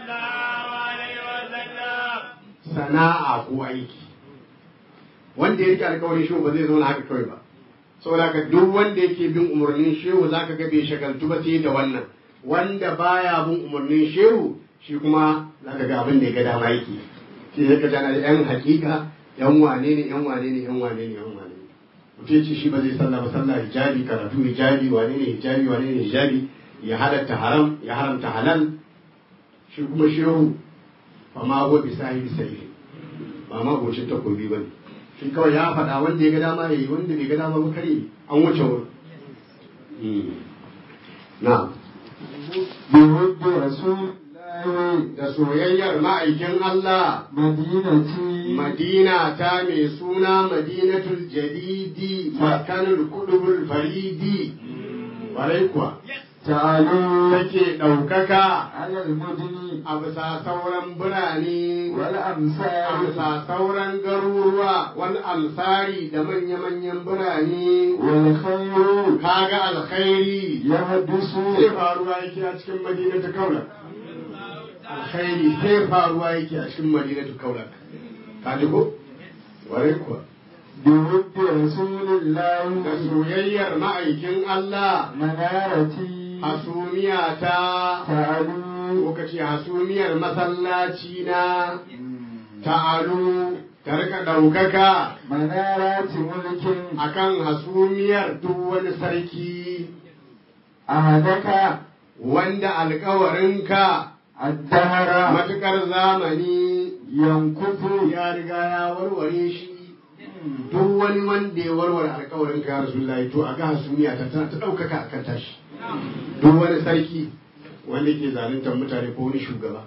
sana'a ko aiki wanda ya rike alkawarin shehu ba zai zauna haka kawai ba saboda ka duk wanda yake bin umarnin shehu zaka ga bai shagaltu ba sai da wannan wanda baya bin umarnin shehu shi kuma za ka ga abin da ya ga dama yake shi zai ka jana da yan hakika yan wane ne yan wane ne yan wane ne yan wane ne mutum ya ce shi ba zai sallah ba sallah hijabi karatu hijabi wane ne hijabi wane ne hijabi ya halatta haram ya haramta halal shi kuma shehu fa ma go bi sahibi sai ba ma gocin takobi ba ne shi kawai ya faɗa wanda ya ga dama ya yi wanda bai ga dama ba kare an wuce wurin na بحب رسول الله da soyayyar ma'aikin Allah مدينتي Madina ta mai suna Madinatul Jadidi Makanul Kudubul Faridi Warai kuwa تعالوا take ɗaukaka على المدن a bisa sauran birane a والأمثال bisa sauran garuruwa wani amsari da manya-manyan birane والخير kaga alkhairi يحدث sai faruwa yake a cikin madinatu kaulak alkhairi sai faruwa yake a cikin madinatu kaulak ka ji ko warai kuwa بحب رسول da الله soyayyar ma'aikin Allah منارتي hasumiya ta تعالوا ko kace hasumiyar masallaci na ta'alu ta rika ɗaukaka منارات ملك akan hasumiyar duk wani sarki أهدك wanda alkawarinka الدهر matukar zamani ينكث ya riga ya warware shi duk wani wanda ya warware alkawarinka ya rasulullahi to a ga hasumiya ta ta ɗaukaka akan tashi duk wani sarki wanda ke zaluntar mutane ko wani shugaba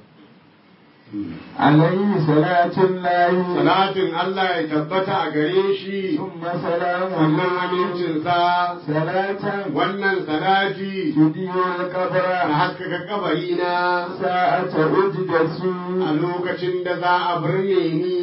عليه صلاة الله salatin Allah ya tabbata a gare shi ثم سلامه wannan amincinsa صلاة wannan salati تدير a القبر haskaka kabari na ساعة أجدس a lokacin da za a birne ni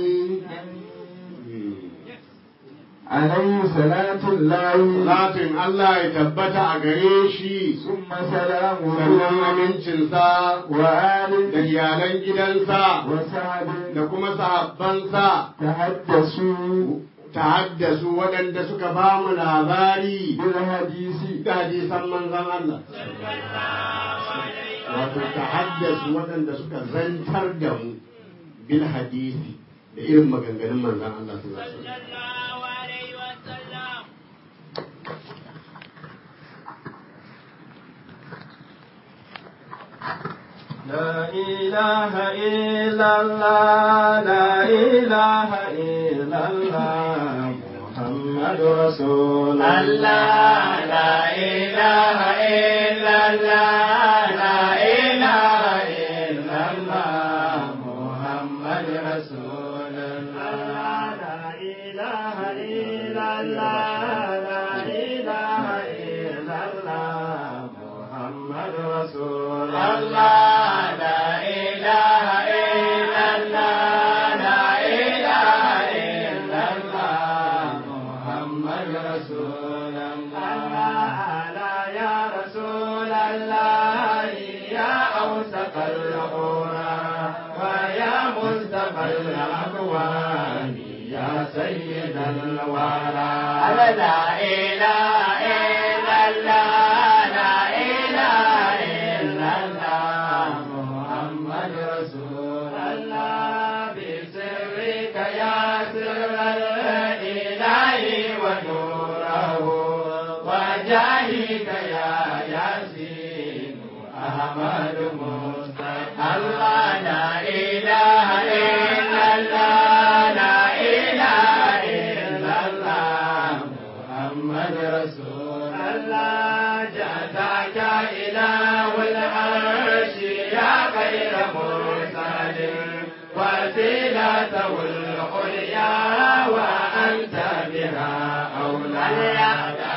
عليه صلاة الله salatin Allah ya tabbata a gare shi ثم sannan سلامه amincinsa وآل da iyalan gidansa وسعد da kuma sahabbansa تحدثوا ta haddasu waɗanda suka ba mu labari بالحديث da hadisan manzon Allah wato ta haddasu waɗanda suka zantar da mu bil hadisi da irin maganganun manzon Allah sallallahu alaihi wasallam لا إله إلا الله لا إله إلا الله محمد رسول الله لا إله إلا الله لا إله إلا الله محمد رسول الله لا إله إلا الله لا إله إلا الله محمد رسول الله لا إله إلا الله لا إله إلا الله محمد رسول الله لا يا رسول الله يا أوسط الأورى ويا مصطفى الأكوان يا سيد الورى لا إله إلا الله لا إله إلا الله محمد رسول الله بسرك يا سر الإله ونوره وجاهك يا ياسين أحمد مصطفى الله لا إله إلا الله لا إله إلا الله محمد رسول الله جزاك إله العرش يا خير مرسل وسيلته العليا وأنت بها أولى لا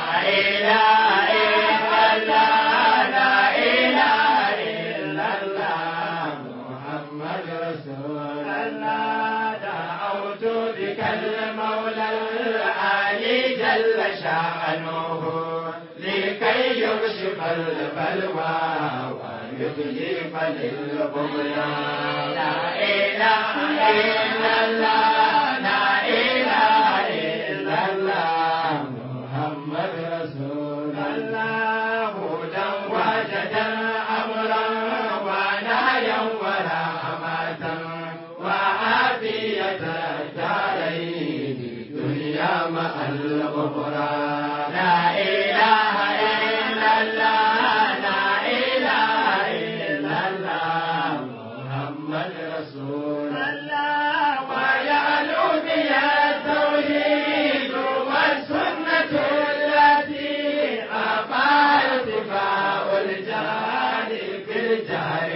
إله إلا الله لا إله إلا الله محمد رسول الله دعوت بك المولى العلي جل شأنه لكي يكشف البلوى ويكشف للبغيان لا إله إلا الله لا إله إلا الله محمد رسول الله هدى وجدا أمرا ونهيا ولا مع الأخرى لا إله إلا الله لا إله إلا الله محمد رسول الله ويعلو بها التوحيد والسنة التي أبى ارتفاع الجهل في الجهر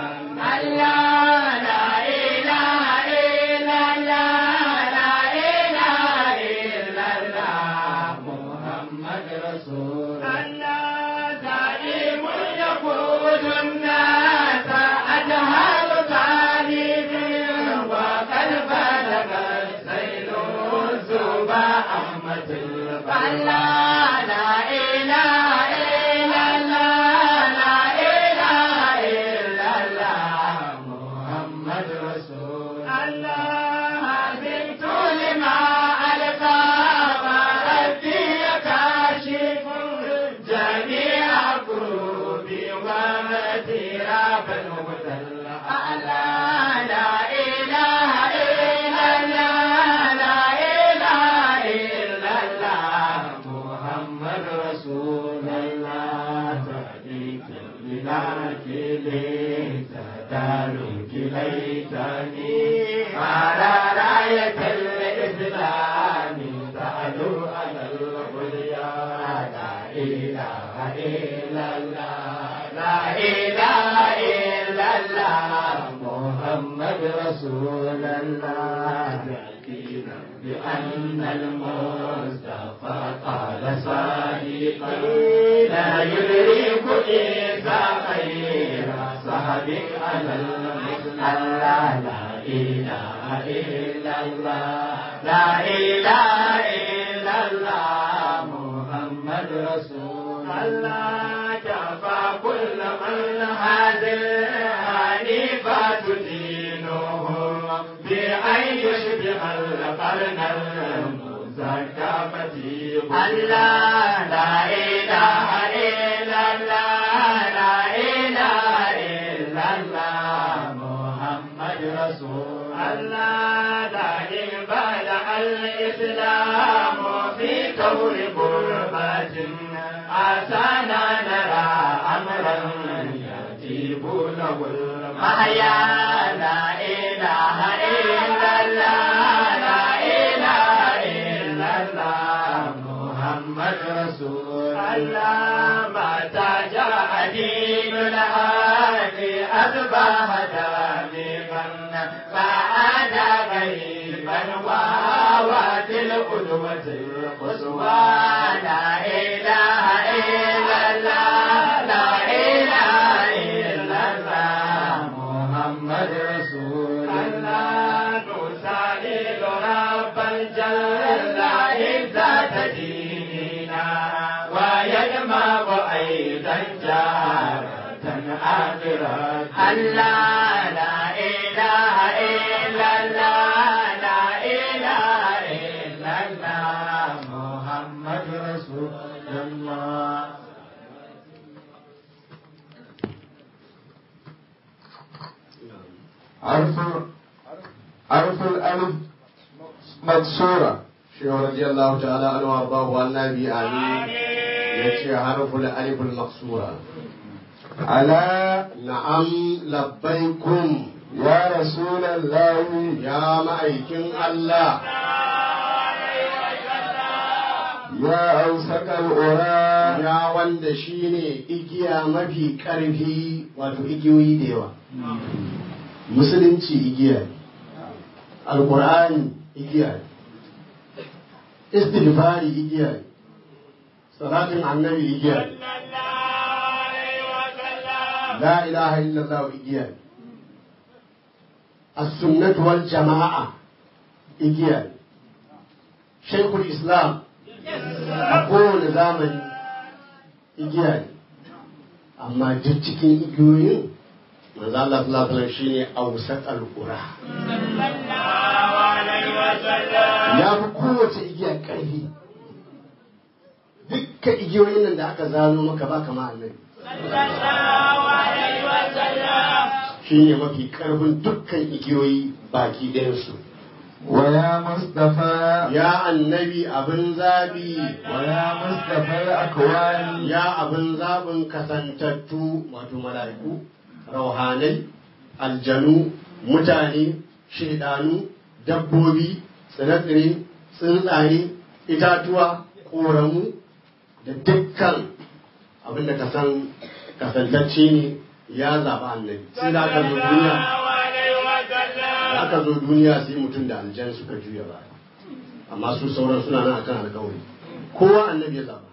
والله لا إله إلا الله لا إله إلا الله محمد رسول الله دائم يقود الناس أجهل تعليم وقد بلغ السيل الزبا أحمد الله لا إله إلا الله لا إله إلا الله محمد رسول الله بنت لما ألقى وربي كاشف جميع كروبي ومتيراب المبتلى الله لا إله إلا الله لا إله إلا الله محمد رسول الله تهديك بلاك ليس دارك ليتني على راية الإسلام تعلو على العليا لا إله إلا الله لا إله إلا الله محمد رسول الله يأتينا بأن المصطفى قال صادقا لا يدرك إذا خير صحبك على الله لا إله إلا الله لا إله إلا الله محمد رسول الله كفى كل من هذه حنيفة دينهم بأن يشبه القرن المزكى فتيه الله لا إله إلا الله لا إله إلا الله محمد رسول الله دائم بدأ الإسلام في كون قربة عسانا نرى أمرا يجيب له المحيا لا إله إلا الله لا إله إلا الله محمد رسول الله متى جاء دين الهادي أصبح دامغا فعاد غريبا وهوت القدوة القصوى لا إله إلا الله لا إله إلا الله محمد رسول الله نسائل رب الجل عزة ديننا ويجمع أيضا جارة آخرة الله لا إله إلا الله لا إله إلا الله محمد رسول الله حرف حرف الألف مكسورة شيخ رضي الله تعالى عنه وارضاه والنبي آمين يتشي حرف الألف المكسورة على na'am labbaikum يا رسول الله ya ma'aikin Allah يا أوسك الأورى ya wanda shine igiya mafi ƙarfi wato igiyoyi da yawa musulunci igiya ne alƙur'ani igiya ne istighfari igiya ne salatin annabi igiya ne la ilaha illallah igiya ne as-sunnatu wal jama'a igiya ne shaykhul islam a kowane zamani igiya ne amma duk cikin igiyoyin manzo Allah sallallahu alaihi wasallam shine awsat al-qura ya fi kowace igiya ƙarfi dukkan igiyoyin nan da aka zano maka ba kama annabi shi ne mafi ƙarfin dukkan igiyoyi baki ɗayansu ويا مصطفى ya annabi abin zabi ويا مصطفى الأكوان ya abin zaɓin kasantattu wato mala'iku rauhanai aljanu mutane shaidanu dabbobi tsire-tsire tsuntsaye itatuwa ƙoramu da dukkan abin da ka san kasantacce ne ya zaɓi annabi sai da aka zo duniya da aka zo duniya sai mutum da aljan suka juya ba amma su sauran suna nan akan alkawari kowa annabi ya zaɓa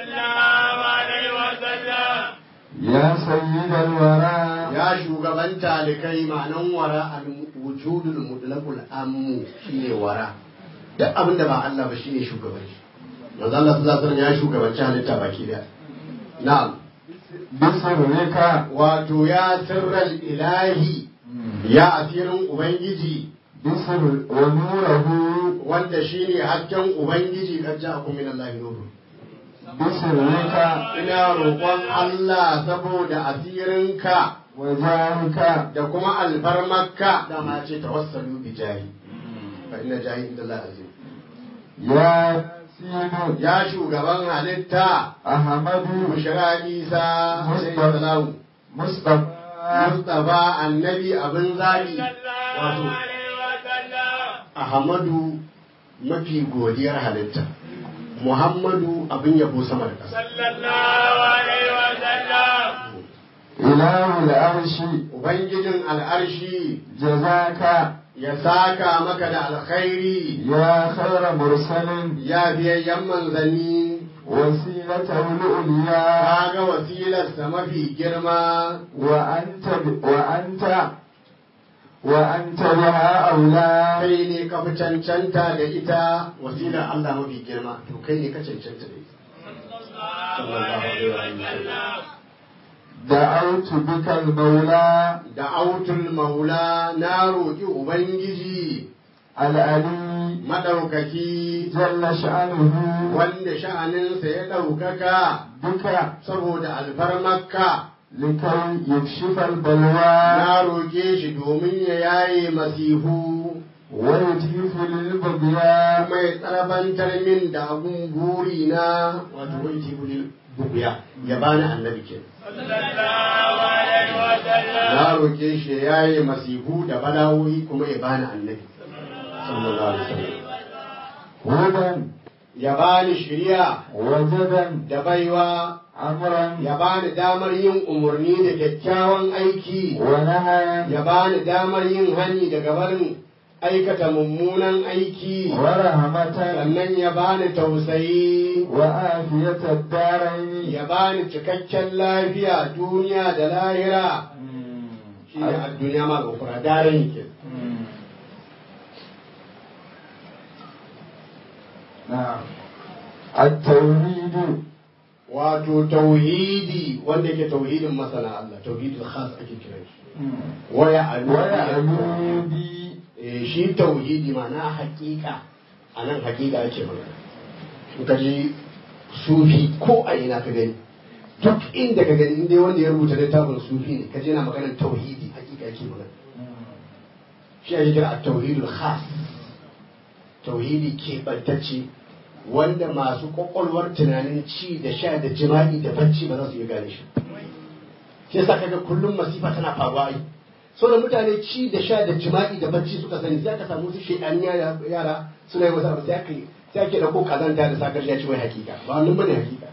يا سيد الورى ya shugaban talikai ma'anan wara al-wujudul mutlaqul ammu shine wara duk abin da ba Allah ba shine shugaban shi manzo Allah sallallahu alaihi wasallam ya shugabanci halitta baki daya na'am بسرك wato ya sirral ilahi ya asirin ubangiji بسر ونوره wanda shine hasken ubangiji kan ja'akum min Allah nuru بسرك ina roƙon Allah saboda asirinka وجاهك da kuma alfarmarka dama ce tawassalu bi jahi fa inna jahi inda Allah azim يا سين ya shugaban halitta أحمد bushra isa sai salamu مصطفى mustafa annabi abin zabi wato ahmadu mafi godiyar halitta muhammadu abin yabo sama da ƙasa إله العرش ubangijin al'arshi جزاك ya saka maka da alkhairi يا خير مرسل ya biyayyen manzanni وسيلته العليا kaga wasilarsa mafi girma وأنت وأنت وأنت بها أولى kai ne ka fi cancanta da ita wasilar Allah mafi girma to kai ne ka cancanta da ita sallallahu alaihi wa sallam دعوت بك المولى da autul maula na roƙi ubangiji العلي madaukaki جل شأنه wanda sha'aninsa ya ɗaukaka بك saboda alfarmarka لكي يكشف البلوى na roƙe shi domin ya yaye masihu ويتيف للبغياء kuma ya tsarabantar min da abun buri na wato wai tibulil buguya ya bani annabi ke na roƙe shi ya yaye masihu da balawoyi kuma ya bani annabi sallallahu alaihi wasallam هدى ya bani shiriya وجدا da baiwa أمرا ya bani damar yin umarni da kyakkyawan aiki ونهيا ya bani damar yin hani daga barin aikata mummunan aiki ورحمة sannan ya bani tausayi وآفية الدارين ya bani cikakken lafiya duniya da lahira shi ne a duniya ma ga daren ke نعم التوحيد wato tauhidi wanda ke tauhidin masana Allah tauhidin khas ake kiran shi waya alu ويعلو بي Eh, shi tauhidi ma'ana hakika a nan hakika ake magana in ka ji sufi ko a ina ka gani duk inda ka gani inda wanda ya rubuta littafin sufi ne ka je na maganar tauhidi hakika ake magana shi ake kira a tauhidul khas tauhidi keɓantacce wanda masu kwakwalwar tunanin ci da sha da jima'i da bacci ba za su iya gane shi shi yasa kaga kullum masifa tana faruwa ai so da mutane ci da sha da jima'i da bacci suka sani sai aka samu su shedani yara yara suna yi wasu abu sai aka yi sai ake dauko kazanta da sakar ya ci wai hakika ba wannan bane hakika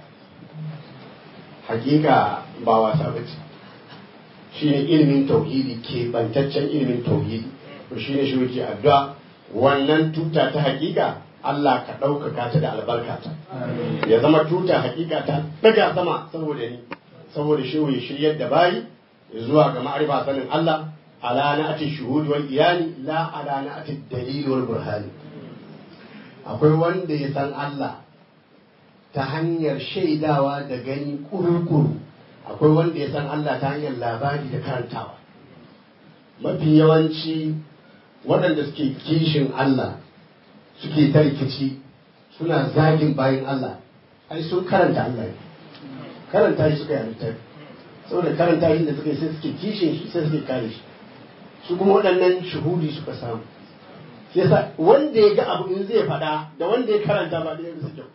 hakika ba wasa bace shine ilimin tauhidi ke bantaccen ilimin tauhidi to shine shi yake addu'a wannan tuta ta hakika Allah ka ɗaukaka ta da albarkata ya zama tuta hakika ta daga sama saboda ni saboda shi ya shiryar da bayi zuwa ga ma'arifa sanin Allah ala na'ati shuhud wal iyani la ala na'ati dalil wal burhani akwai wanda ya san Allah ta hanyar shaidawa da gani kuru-kuru akwai wanda ya san Allah ta hanyar labari da karantawa mafi yawanci waɗanda suke kishin Allah suke ta rikici suna zagin bayan Allah ai sun karanta Allah ne karanta shi suka yi a littafi saboda karanta shi da suka yi sai suke kishin shi sai suke kare shi su kuma waɗannan shuhudi suka samu yasa wanda ya ga abu in zai faɗa da wanda ya karanta ba da yanzu kyau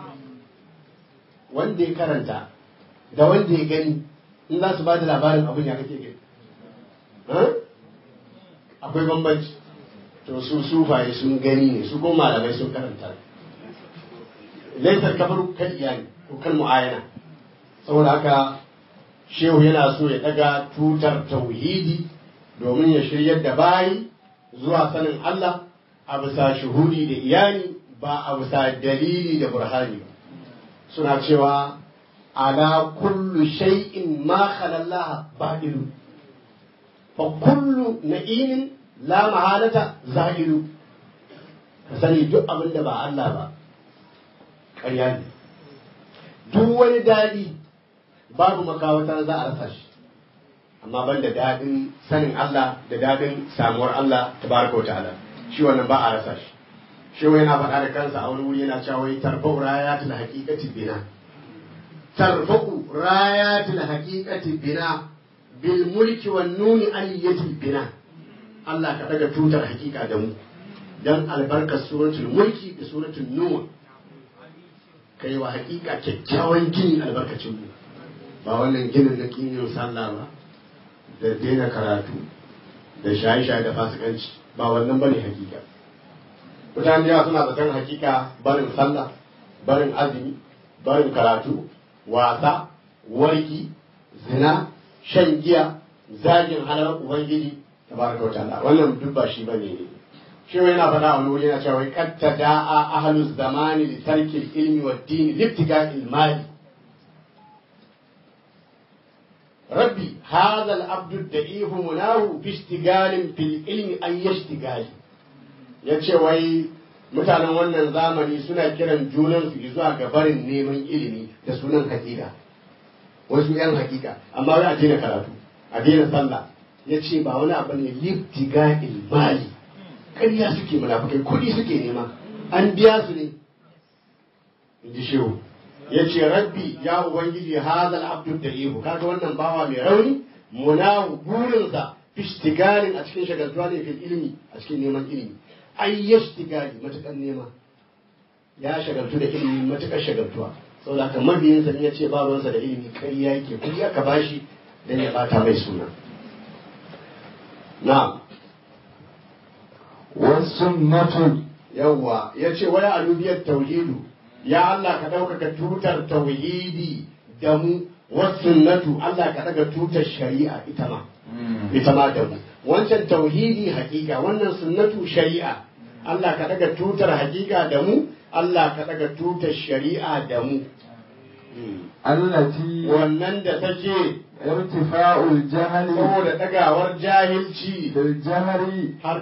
wanda ya karanta da wanda ya gani in za su ba da labarin abin ya kake gani akwai bambanci to su sufaye sun gani ne su kuma malamai sun karanta laifar kafar kan iyali ko kan mu'ayana saboda haka shehu yana so ya daga tutar tauhidi domin ya shiryar da bayi zuwa sanin Allah a bisa shuhudi da iyali ba a bisa dalili da burhani ba suna cewa ala kullu shay'in ma khalallaha ba'ilu fa kullu na'imin la mahalata za'ilu ka sani duk abin da ba Allah ba ƙarya ne duk wani daɗi babu makawata za a rasa shi amma ban da daɗin sanin Allah da daɗin samuwar Allah tabaraka wa ta'ala shi wannan ba a rasa shi shi yana faɗa da kansa a wani wuri yana cewa wai tarfa'u rayatul haqiqati bina tarfa'u rayatul haqiqati bina bil mulki wan nuni aliyatil bina Allah ka daga tutar hakika da mu dan albarkar suratul mulki da suratul nur kai wa hakika kyakkyawan gini albarkacin mu ba wannan ginin na kinyin sallah ba da daina karatu da shaye-shaye da fasikanci ba wannan bane hakika mutane yawa suna zaton hakika barin sallah barin azumi barin karatu wasa warki zina shan giya zagin halar ubangiji tabaraka wa ta'ala wannan duk ba shi bane ne shi yana faɗa a wuri yana cewa qad tada'a ahlu zamani li tarki ilmi wa din libtiga ilmali rabbi hadha al-abdu da'if munahu bi istigalin fil ilmi ay yashtigali yace wai mutanen wannan zamani suna kiran junan su zuwa ga barin neman ilimi da sunan hakika wasu yan hakika amma wai a daina karatu a daina sallah ya ce ba wani abu ne libtiga ilmali ƙarya suke munafukai kuɗi suke nema an biya su ne in ji shehu ya ce rabbi ya ubangiji hazal abdul da ihu kaga wannan bawa mai rauni munahu burinsa fishtigalin a cikin shagaltuwa ne fil ilimi a cikin neman ilimi ai yashtigali matukan nema ya shagaltu da ilimi matukar shagaltuwa saboda haka mabiyinsa in ya ce babansa da ilimi ƙarya yake kuɗi aka bashi dan ya bata mai suna na'am والسنة yawwa ya ce waya alubiyar tauhidu ya Allah ka ɗaukaka tutar tauhidi da mu wasunnatu Allah ka ɗaga tutar shari'a ita ma ita ma da mu wancan tauhidi hakika wannan sunnatu shari'a Allah ka ɗaga tutar hakika da mu Allah ka ɗaga tutar shari'a da mu التي wannan da take ارتفاع الجهل saboda ɗagawar jahilci بالجهر har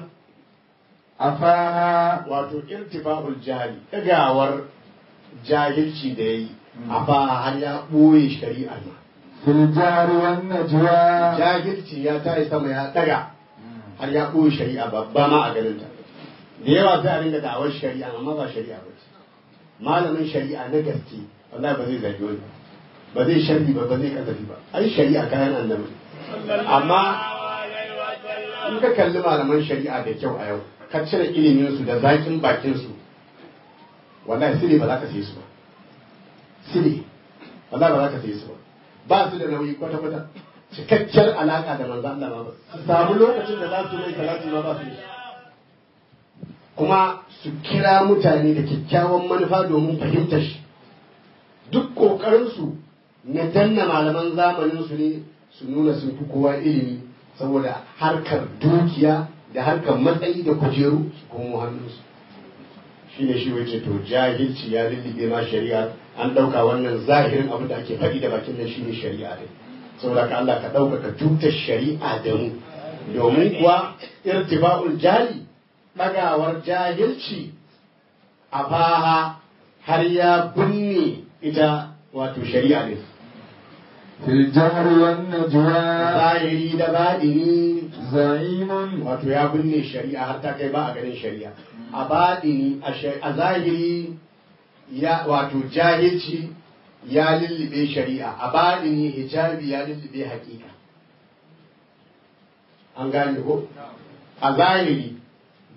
أفاها wato irtifa'ul jahili ɗagawar jahilci da yayi a fa har ya ɓoye shari'ar ma في الجهر والنجوى jahilci ya tayi sama ya ɗaga har ya ɓoye shari'a babba ma a ganin ta da yawa sai a ringa da'awar shari'a amma ba shari'a ba ce malamin shari'a na gaske wallahi ba zai zagi wani ba. ba zai sharri ba ba zai kasafi ba ai shari'a kayan annabi amma in ka kalli malaman shari'a da kyau a yau ka cire ilimin su da zakin bakin su wallahi sile ba za ka sai su ba sile wallahi ba za ka sai su ba ba su da nauyi kwata kwata cikakkiyar alaka da manzo Allah ba su samu lokacin da za su mai salati ma ba su yi kuma su kira mutane da kyakkyawan manufa domin fahimtar shi duk ƙoƙarinsu na danna malaman zamanin su ne su nuna sun fi kowa ilimi saboda harkar dukiya da harkar matsayi da kujeru su komo hannunsu shi ne shi wace to jahilci ya lullube ma shari'a an ɗauka wannan zahirin abin da ake faɗi da bakin nan shi ne shari'a ne saboda ka Allah ka ɗaukaka tutar shari'a da mu domin kuwa irtiba'ul jali ɗagawar jahilci a faha har ya binne ita wato shari'a ne في الجهر والنجوى zahiri da baɗini زعيم wato ya binne shari'a har ta kai ba a ganin shari'a a baɗini a sha- a zahiri ya wato jahilci ya lullube shari'a a baɗini hijabi ya lullube haƙiƙa an gane ko a zahiri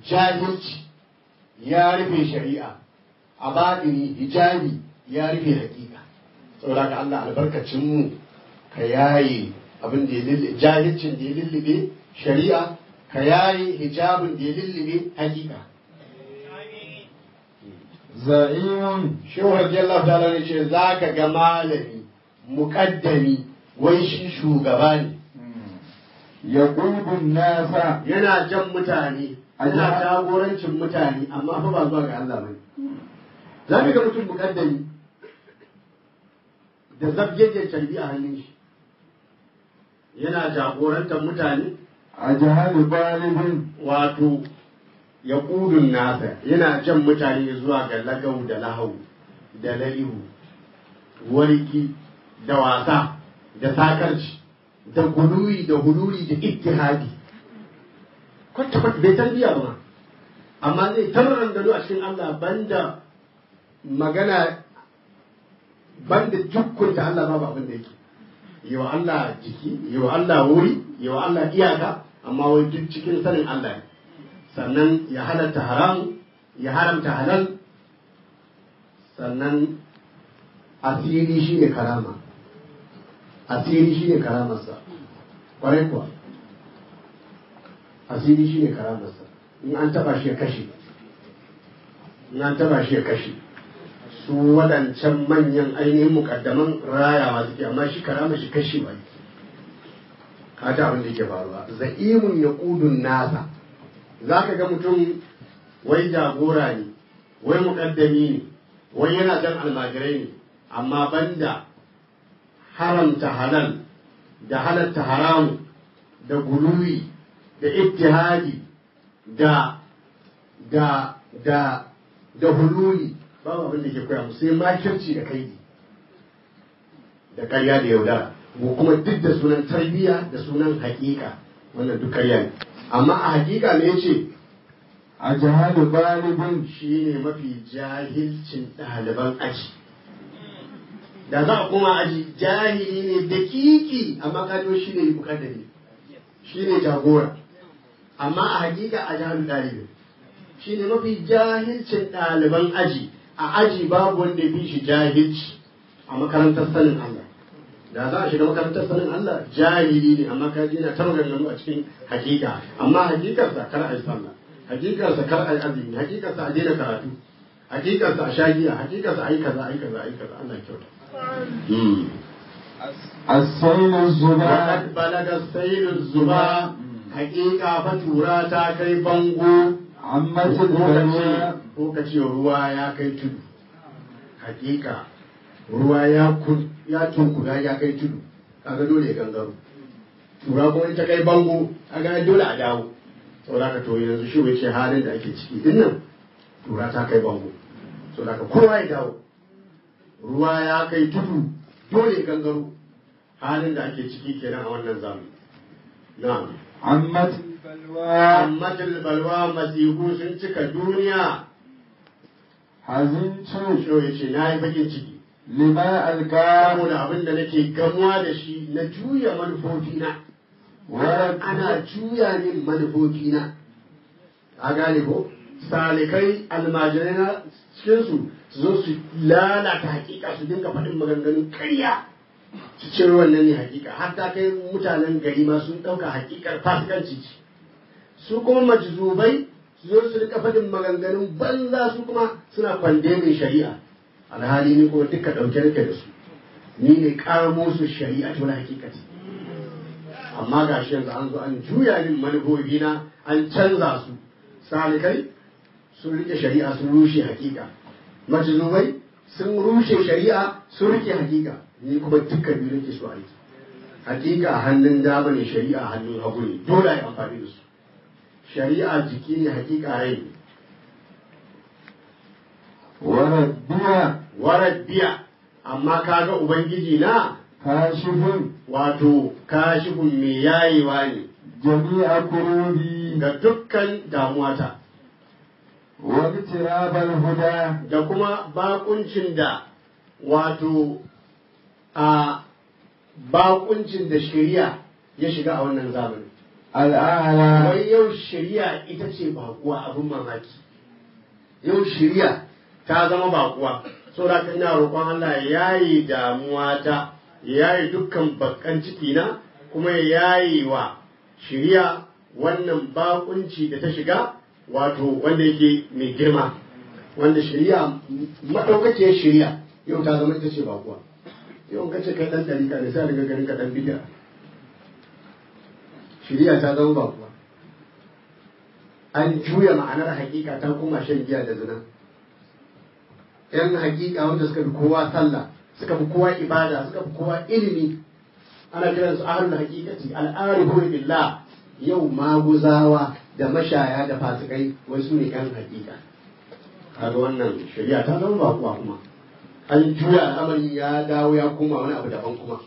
jahilci ya rufe shari'a a baɗini hijabi ya rufe hakika saboda ka Allah albarkacin mu ka yaye abin da ya lullube jahilcin da ya lullube shari'a ka yaye hijabin da ya lullube hakika za'imun shehu radiyallahu ta'ala ne ce za ka ga malami muƙaddami wai shi shugaba ne yaqudun nasa yana jan mutane yana jagorancin mutane amma fa ba zuwa ga Allah bane za ka ga mutum muƙaddami da zabjejen carbi a hannun shi yana jagorantar mutane ajhal balibin wato ya ƙudun nasa yana jan mutane zuwa ga lagau da lahau da lalihu warki da wasa da sakarci da guluwi da hululi da ittihadi kwata kwata bai tarbiya ba amma zai tarran gado a cikin Allah banda magana banda jukkunta Allah babu abin da yake yi wa Allah jiki yi wa Allah wuri yi wa Allah iyaka amma wai duk cikin sanin Allah ne sannan ya halatta haram ya haramta halal sannan asiri shi ne karama asiri shi ne karamarsa kwarai kuwa asiri shi ne karamarsa in an taba shi ya kashe in an taba shi ya kashe su waɗancan manyan ainihin mukaddaman rayawa suke amma shi karama shi kashe ba kata abin da ke faruwa za'imun ya ƙudun nasa za ka ga mutum wai jagora ne wai muƙaddami ne wai yana jan almajirai ne amma banda haramta halal da halatta haramu da guluwi da ittihadi da da da da hululi babu abin da ke koya musu sai makirci da kaidi da karya da yaudara ko kuma duk da sunan tarbiyya da sunan hakika wannan duk karya ne amma a hakika ne ce ajhal balibin shi ne mafi jahilcin ɗaliban aji da za a koma aji jahili ne da kiki amma kajo shi ne mukaddari shi ne jagora amma a hakika a jahalu ɗalibin shi ne mafi jahilcin ɗaliban aji a aji babu wanda ya fi shi jahilci a makarantar sanin Allah da za a shiga makarantar sanin Allah jahili ne amma kaji yana ta maganganu a cikin hakika amma hakikarsa kar a yi sallah hakikarsa kar a yi azumi hakikarsa a daina karatu hakikarsa a shagiya hakikarsa a yi kaza a yi kaza a yi kaza Allah ya kyauta as-sayl az-zuba Fakat balaga sailun zuba hakika fa tura ta kai bango ammatil ko ka ce- balwa ko ka ce ruwa ya kai tudu hakika ruwa ya kun ya tunkuda ya kai tudu kaga dole ya gangaro tura kuma in ta kai bango kaga dole a dawo saboda ka to yanzu shi bai ce halin da ake ciki din nan tura ta kai bango saboda ka kowa ya dawo ruwa ya kai tudu dole ya gangaro halin da ake ciki kenan a wannan zamani na'am ammatil balwa amma balwa masihu sun cika duniya hazintu shi ya ce na yi bakin ciki lima alqa saboda abin da nake gamuwa da shi na juya manufofina wa ana juya min manufofina a gane ko salikai almajirai na cikinsu su zo su lalata hakika su dinga faɗin maganganun ƙarya su ce wannan ne hakika har ta kai mutanen gari ma sun ɗauka hakikar fasikanci ce su kuma majzubai su zo su rika faɗin maganganun banza su kuma suna kwandemin shari'a alhali ni kuma duka ɗauke nake da su ni ne ƙaramo su shari'a ta wani hakikati amma ga shi yanzu an zo an juya min manufofina an canza su salikai sun rike shari'a sun rushe hakika majzubai sun rushe shari'a sun rike hakika ni kuma dukkan biyu nake so a yi hakika a hannun dama ne shari'a a hannun hagu ne dole a yi amfani da su shari'a jiki ne hakika rai ne wa rabbiya warar biya amma kaga ubangiji na kashifun wato kashifun mai yayewa ne jami'a kurubi ga dukkan damuwata wa tirabal huda da kuma bakuncin da wato a bakuncin da shari'a ya shiga a wannan zamani الأعلى wai yau shari'a ita ce bakuwa abin mamaki yau shari'a ta zama bakuwa saboda haka ina roƙon Allah ya yayi damuwa ta ya yayi dukkan bakkan ciki na kuma ya yayi wa shari'a wannan bakunci da ta shiga wato wanda yake mai girma wanda shari'a madaukakiyar shari'a yau ta zama ita ce bakuwa yau in ka ce kai dan dalika ne sai daga garin ka dan bid'a shari'a ta zama bakuwa an juya ma'anar hakika ta koma shan giya da zina yan hakika wanda suka fi kowa sallah suka fi kowa ibada suka fi kowa ilimi ana kiran su ahlul hakikati al'arifu billah yau maguzawa da mashaya da fasikai wai su ne yan hakika kaga wannan shari'a ta zama bakuwa kuma an juya al'amari ya dawo ya koma wani abu daban kuma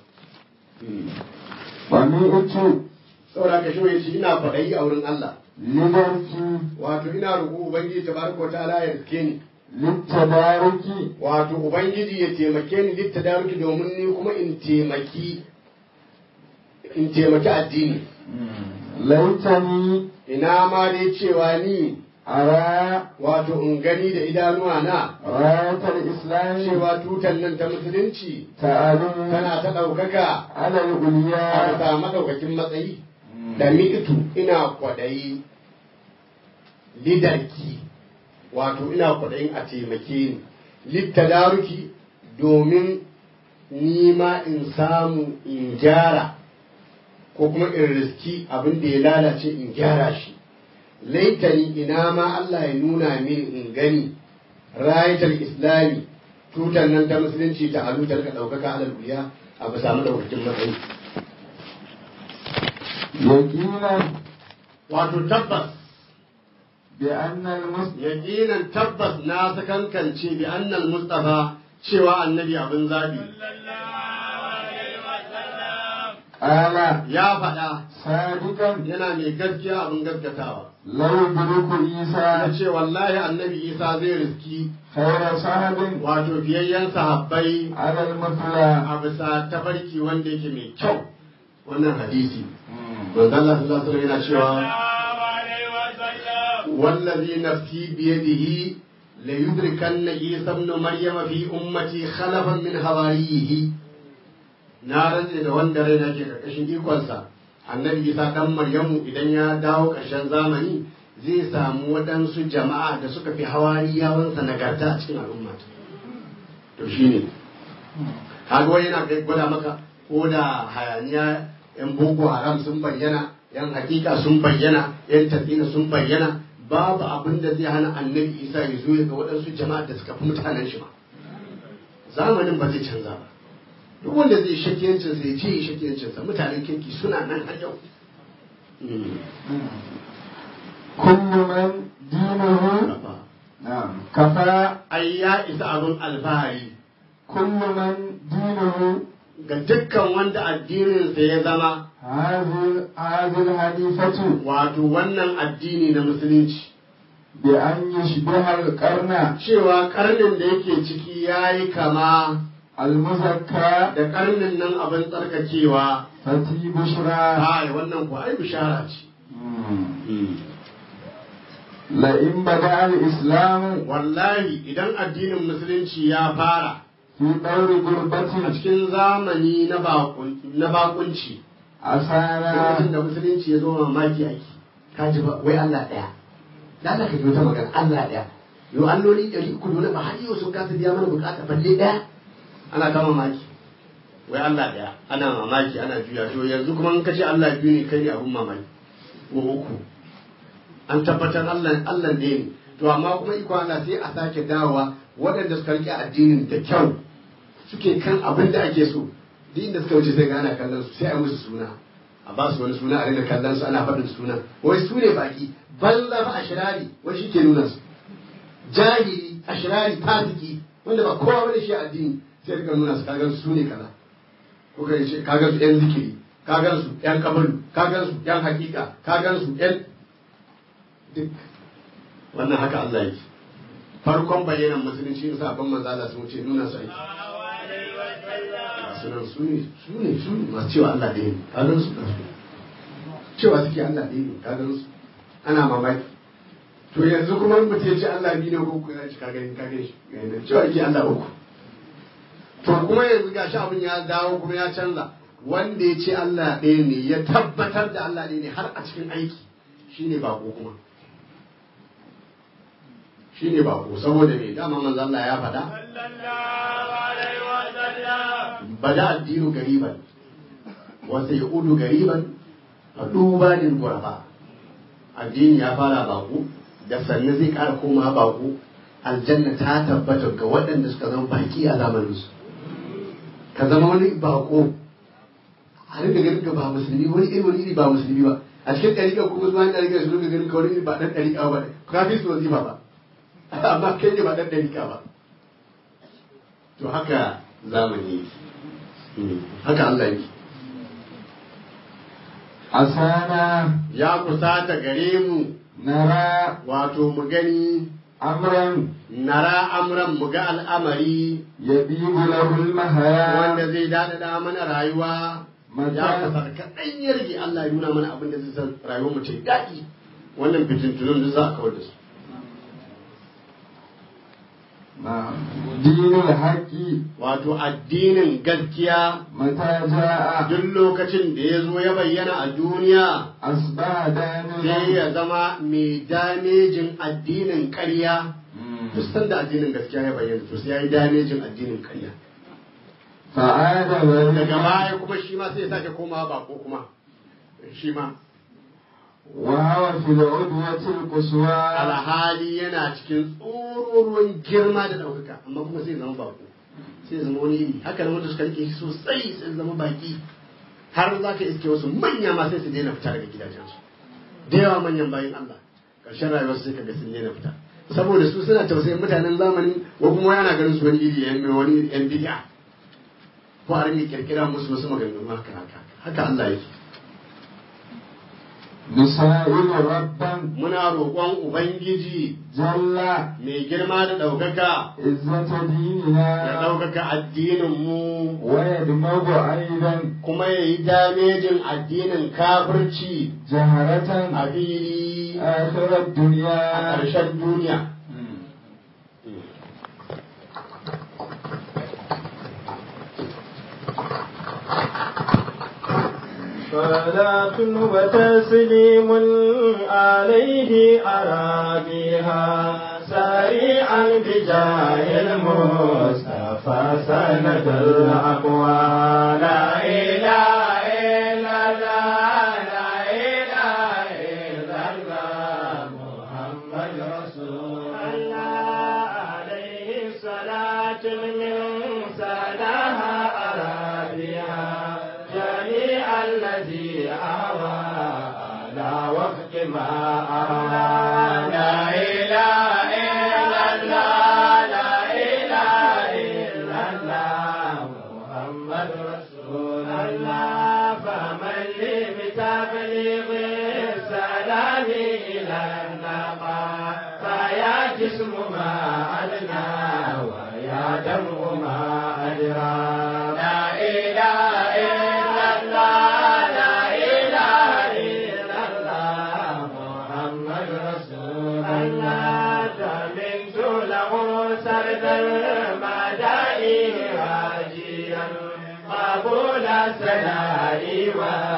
ومئت saboda ka shi yace ina faɗayi a wurin Allah لدرك wato ina roƙo ubangiji tabaraka wa ta'ala ya riske ni للتدارك wato ubangiji ya taimake ni litta daruki domin ni kuma in taimaki in taimaki addini ليتني ina ma dai cewa ni أرى wato in gani da idanuwa na راية الإسلام cewa tutan nan ta musulunci تعلم tana ta ɗaukaka على a العليا bisa maɗaukakin matsayi da mitu ina kwaɗayi lidarki wato ina kwaɗayin a taimake ni littadaruki domin nima in samu in gyara ko kuma in riski abin da ya lalace in gyara shi laitani ina ma Allah ya nuna min in gani rayatar islami tutar nan ta musulunci ta alu ta rika ɗaukaka alal wuya a bisa maɗaukakin matsayi يقينا wato tabbas بأن المسلم yaqinan tabbas na sakankance bi annal mustafa cewa annabi abin zabi قال ya faɗa صادقا yana mai gaskiya abin gaskatawa لو يدرك ya عيسى ce wallahi annabi isa zai riski خير صاحب wato fiyayyen sahabbai على المثلى a bisa tafarki wanda yake mai kyau wannan hadisi manzo Allah sallallahu alaihi wasallam yana cewa wallazi nafsi biyadihi la yudrikanna isa ibn maryam fi ummati khalafan min hawariyihi na rantse da wanda raina ke karkashin ikonsa annabi isa dan maryamu idan ya dawo ƙarshen zamani zai samu waɗansu jama'a da suka fi hawariyawansa nagarta a cikin al'umma to shine kaga wani yana kai gwada maka ko da hayaniya yan boko haram sun bayyana yan hakika sun bayyana yan tatsina sun bayyana babu abin da zai hana annabi isa ya zo ya ga waɗansu jama'a da suka fi mutanen shi ma zamanin ba zai canza ba duk wanda zai shakiyancin sa ya ce ya shakiyancin sa mutanen kirki suna nan har yau كل من دينه نعم كفى ai ya isa abin alfahari كل من دينه ga dukkan wanda addininsa ya zama هذه هذه الحديثة wato wannan addini na musulunci بأن يشبه القرن cewa karnin da yake ciki ya yi kama المزكى da karnin nan abin tsarkakewa فتي بشرى ai wannan ku ai bishara ce لئن بدأ الإسلام wallahi idan addinin musulunci ya fara في دور a غربة cikin zamani na bakun- na bakunci أسانا lokacin da musulunci ya zo mamaki ake ka ji ba wai Allah ɗaya da Allah ka ji wata magana Allah ɗaya yau alloli ɗari uku dole ba har yau sun kasa biya mana bukata balle ɗaya ana kama mamaki wai Allah ɗaya ana mamaki ana juya to yanzu kuma in ka ce Allah biyu ne kai ne abun mamaki ko uku an tabbatar Allah Allah ne ne to amma kuma iko Allah sai a sake dawowa waɗanda suka rike addinin da kyau suke kan abin da ake so duk inda suka wuce sai ga ana kallon su sai a musu suna a ba su wani suna a rinka kallon su ana faɗin suna wai su ne baki balla fa ashirari wai shi ke nuna su jahili ashirari fasiki wanda ba kowa bane shi addini sai rika nuna su kagan su ne kaza ko kai ce kagan su yan zikiri kagan su yan kabalu kagan su yan hakika kagan su yan duk wannan haka Allah yake farkon bayyanan musulunci in sabon manzo Allah sun wuce nuna su aiki sunan su ne su ne su ne masu cewa Allah da yin kagan su kansu cewa suke Allah ɗaya ne ka gan su ana mamaki to yanzu kuma in mutum ya ce Allah biyu ne ko uku ya ci ka gani ka gani shi cewa ake Allah uku to kuma yanzu gashi abin ya dawo kuma ya canza wanda ya ce Allah ɗaya ne ya tabbatar da Allah ɗaya ne har a cikin aiki shine bako kuma shine bako saboda me dama manzo Allah ya faɗa bada addinu gariban wa sayudu gariban fa duba lil ghuraba addini ya fara bako da sannan zai ƙara koma bako aljanna ta tabbata ga waɗanda suka zama baki a zamaninsu ka zama wani bako a rinka ganin ka ba musulmi wani iri wani iri ba musulmi ba a cikin ɗariƙa kuma zuwa ɗariƙa su rinka ganin ka wani iri ba ɗan ɗariƙa ba ka fi su wazifa ba amma kai ne ba ɗan ɗariƙa ba to haka zamani yake haka Allah yake asana ya kusata gare mu nara wato mu gani amran nara amran mu ga al'amari yabibu lahu almahaya wanda zai daɗaɗa mana rayuwa ya mata kasar kaɗan ya rage Allah ya nuna mana abin da zai san rayuwar mu ta yi daɗi wannan fitintunan duk za a kawar da su na dinul haqqi wato addinin gaskiya mata jaa duk lokacin da ya zo ya bayyana a duniya asbaha sai danilan ya zama mai damejin addinin ƙarya duk sanda addinin gaskiya ya bayyana to sai ya yi damejin addinin ƙarya fa'ada daga wa baya kuma shi ma sai ya sake komawa bako kuma shi ma وهو في العدوة القصوى alhali yana cikin tsororuwan girma da ɗaukaka amma kuma sai zama bako sai zama wani iri haka da wanda suka rike shi sosai sai zama baki har za ka iske wasu manya ma sai su daina fita daga gidajensu da yawa manyan bayan Allah ƙarshen rayuwar sai ka ga sun daina fita saboda su suna tausayin mutanen zamani ko kuma yana ganin su wani iri yan wani yan bid'a ko a rinke kirkira musu wasu maganganu haka haka haka Allah yake نسائل ربا muna roƙon ubangiji جل mai girma da ɗaukaka عزة ya ديننا ɗaukaka addininmu ويدمغ أيضا kuma ya yi damejin addinin kafirci جهرة a fili آخر a الدنيا ƙarshen duniya. صلاة وتسليم عليه أرابيها سريعا بجاه المصطفى سند الأقوى لا إله إلا الله لا إله إلا الله محمد رسول الله عليه صلاة من سلاها أرابيها جميع الذي أهوى على وفق ما أهوى لا إله إلا الله لا إله إلا الله محمد رسول الله فمن لي بتبليغ السلام إلى النقاء فيا جسم ما أدنى ويا دم ما أدرى لا إله إلا الله لا إله إلا الله محمد رسول الله تمنت له سرد المدائن راجيا قبول الثناء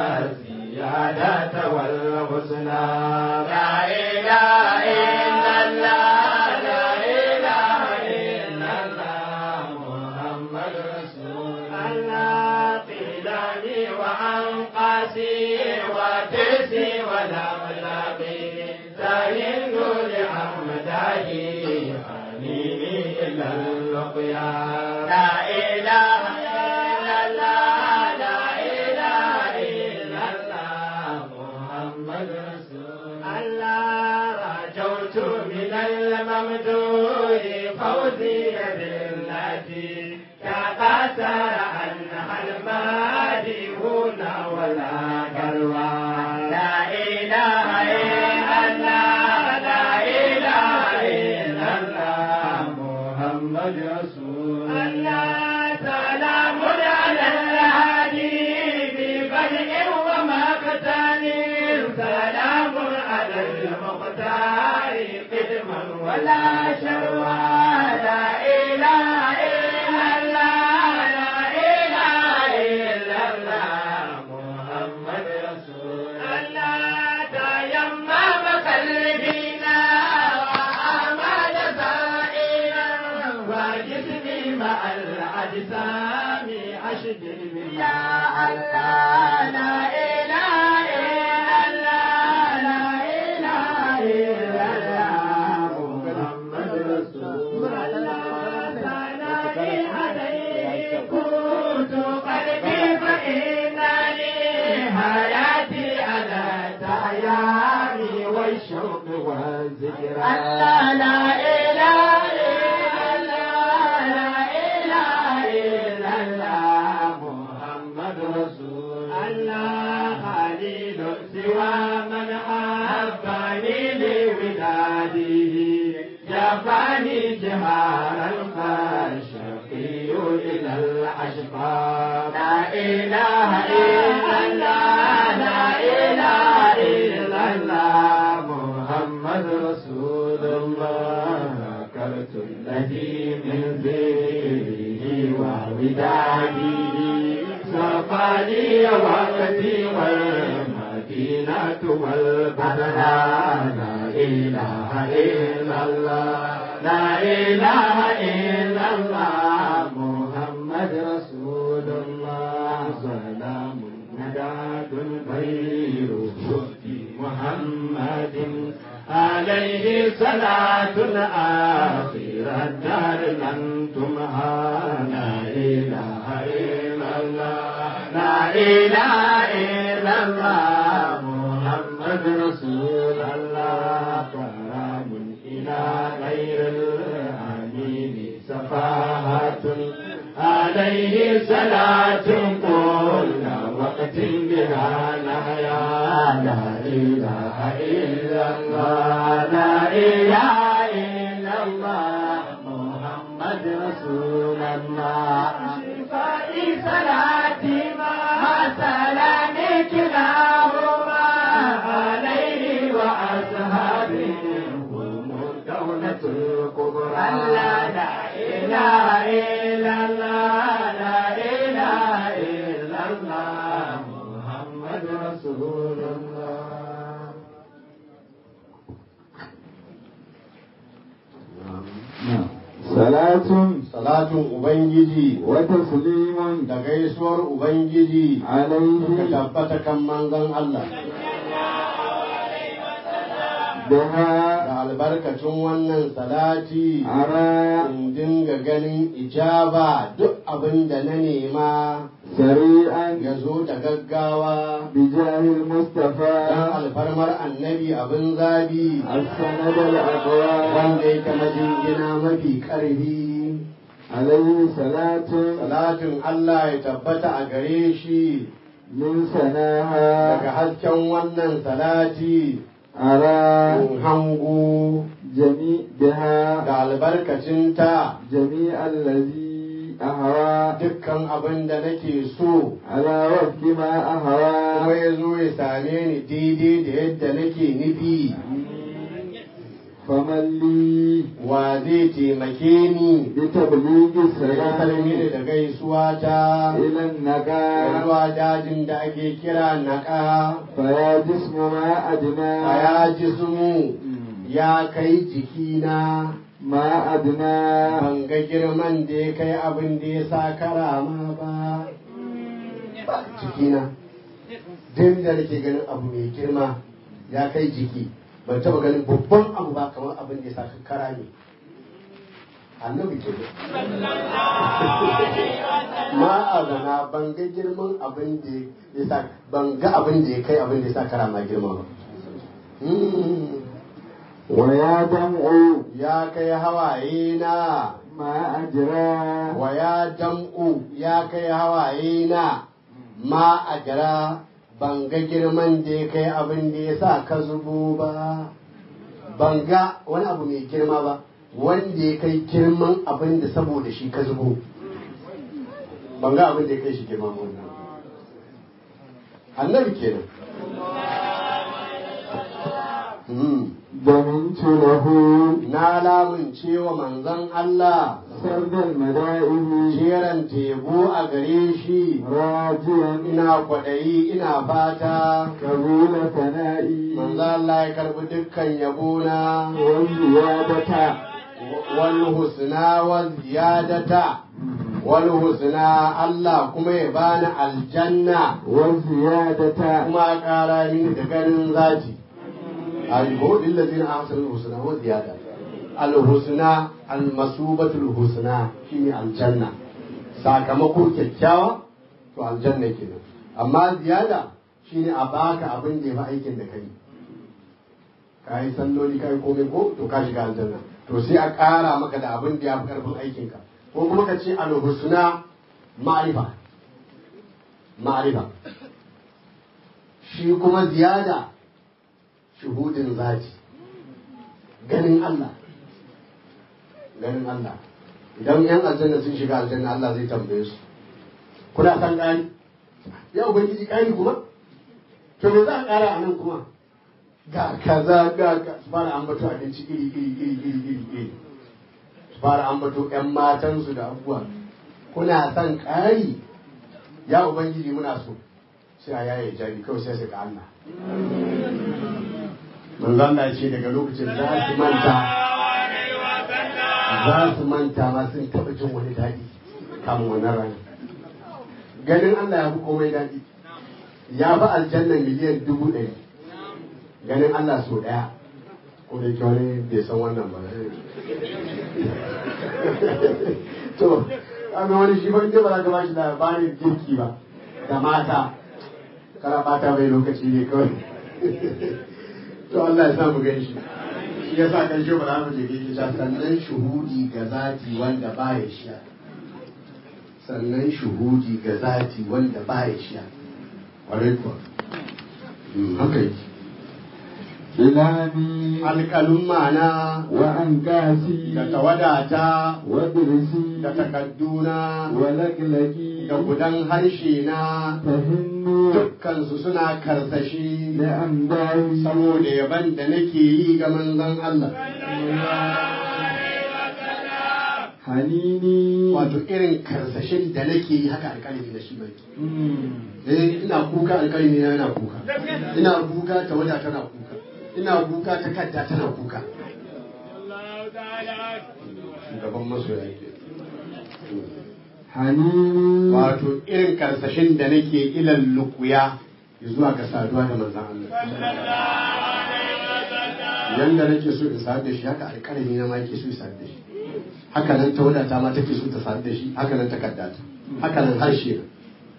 والزيادة والحسنى لا إله إلا الله لا إله إلا الله محمد رسول الله قيلاني وأنقاسي وتسي ولملقي تهند لحمده حنيني إلى اللقيا لا إله إلا الله لا إله إلا الله محمد رسول الله رجوت من الممدوح فوزي بالتي تقاتل عنها المادحون ولا قلوى لا إله إلا الله لا إله إلا الله محمد رسول الله سلام على الهادي ببدء ومقتل ولا شروى لا إله إلا الله لا إله إلا الله محمد رسول الله تيمم قلبنا وأمل سائلا وجسمي مع الأجسام أشجر يا الله لا إله إلا الله لا إله إلا الله محمد رسول الله ثنائي عليه كنت قلبي فإنني حياتي على تعيامي والشوق والذكر الله لا إله إلا الله لا إله إلا الله محمد رسول الله خليل سوى من أحبني لوداده جفاني جهار الخشقي إلى الأشقى لا إله إلا الله لا إله إلا الله محمد رسول الله ذكرت الذي من ذكره ووداده صفاني وقتي والمدينة والبدر لا إله إلا الله لا إله إلا الله محمد رسول الله سلام نداد غير شهد محمد عليه صلاة آخر الدار لن تمحى لا إله إلا الله لا إله إلا الله محمد رسول الله كرام إلى غير الأمين سفاهة عليه صلاة كل وقت بها نحيا لا إله إلا الله لا إله إلا الله محمد رسول الله شفائي صلاتي مع سلامي كلاهما عليه وأصحابه هم الدولة الكبرى لا لا إله إلا الله لا إله إلا الله محمد رسول الله salatun Salatun Ubangiji wa taslimun da gaisuwar Ubangiji ka alaihi tabbata kan manzon Allah biha da albarkacin wannan salati ara in dinga ganin ijaba duk abin da na nema sari'an ya zo da gaggawa bijahil dan mustafa alfarmar annabi abin zabi السند الأقوى wanda yake majingina mafi ƙarfi عليه صلاة salatin Allah ya tabbata a gare shi من daga سناها hasken wannan salati أرى in hango جميع بها da albarkacinta جميع الذي أهوى dukkan abin da nake so على وفق ما kuma أهوى ya zo ya same ni daidai da yadda nake nufi فمن لي wa zai taimake ni بتبليغ da السلام mini da gaisuwa ta إلى النقاء zuwa dajin da ake kira naƙa فيا جسم ما أدنى a ya jismu ya kai jikina ما أدنى ban ga girman da ya kai abin da ya sa karama ba ba jikina duk da nake ganin abu mai girma ya kai jiki ban taba ganin babban abu ba kamar abin da ya sa kara ne annabi ke ma azana ban ga girman abin da ya sa ban ga abin da ya kai abin da ya sa karama girma ba Hmm. ويا دمع ya kai hawaye na ما أجرى wa ya dam'u ya kai hawaye na ma a jira ban ga girman da ya kai abin da ya sa ka zubo ba ban ga wani abu mai girma ba wanda ya kai girman abin da saboda shi ka zubo ban ga abin da ya kai shi girma ba wannan annabi kenan ضمنت له na lamunce wa manzon Allah سرد المدائن jeran tebo a gare shi راجيا ina kwaɗayi ina fata قبول ثنائي manzo Allah ya karbi dukkan yabona والزيادة wal husna wal ziyadata wal husna Allah kuma ya bani aljanna والزيادة kuma ya ƙara mini da ganin zati al-hud allazina ahsanu husna wa ziyada al-husna al-masubatul husna shine aljanna sakamako kyakkyawa to aljanna kenan amma ziyada shine a baka abin da ya fi aikin da kai ka yi salloli ka yi komai ko to ka shiga aljanna to sai a ƙara maka da abin da ya fi ƙarfin aikinka ko kuma ka ce al-husna ma'rifa ma'rifa shi kuma ziyada shuhudin zati ganin Allah ganin Allah idan yan aljanna sun shiga aljanna Allah zai tambaye su kuna san ƙari ya ubangiji ƙari kuma to me za a ƙara a nan kuma ga kaza ga ka su fara ambato abinci iri iri iri iri iri iri su fara ambato ƴan matansu da abubuwa kuna son ƙari ya ubangiji muna so sai a yaye jari kawai sai su ga Allah manzo Allah ya ce daga lokacin za su manta za su manta ma sun taɓa jin wani daɗi kamun wannan rana ganin Allah ya fi komai daɗi ya fi aljanna miliyan dubu ɗari ganin Allah so ɗaya ko da yake wani bai san wannan ba to an wani shi ba inda ba za ka ba shi labarin girki ba da mata kana bata mai lokaci ne kawai to Allah ya samu gan shi shi ya sa kan shi ba za mu je gaishe ta sannan shuhudi ga zati wanda ba ya shiya sannan shuhudi ga zati wanda ba ya shiya ƙwarai kuwa haka yake إلهي alƙalin ma'ana وأنكاسي da tawadata ودرسي da takadduna ولقلقي da gudan harshe na فهمني dukkansu suna karsashi لأمداي saboda yaban da nake yi ga manzon Allah حنيني wato irin karsashin da nake yi haka alƙalami na shi bai مم. eh ina kuka alƙalami na yana kuka ina kuka tawada tana kuka ina kuka takarda tana kuka shugaban masoya ke حنيني wato irin karsashin da nake ilan lukuya zuwa ga saduwa da manzan Allah yanda nake so in sadu da shi haka alƙalami na ma yake so in sadu da shi haka nan tawadata ma take so ta sadu da shi haka nan takardata haka nan harshe na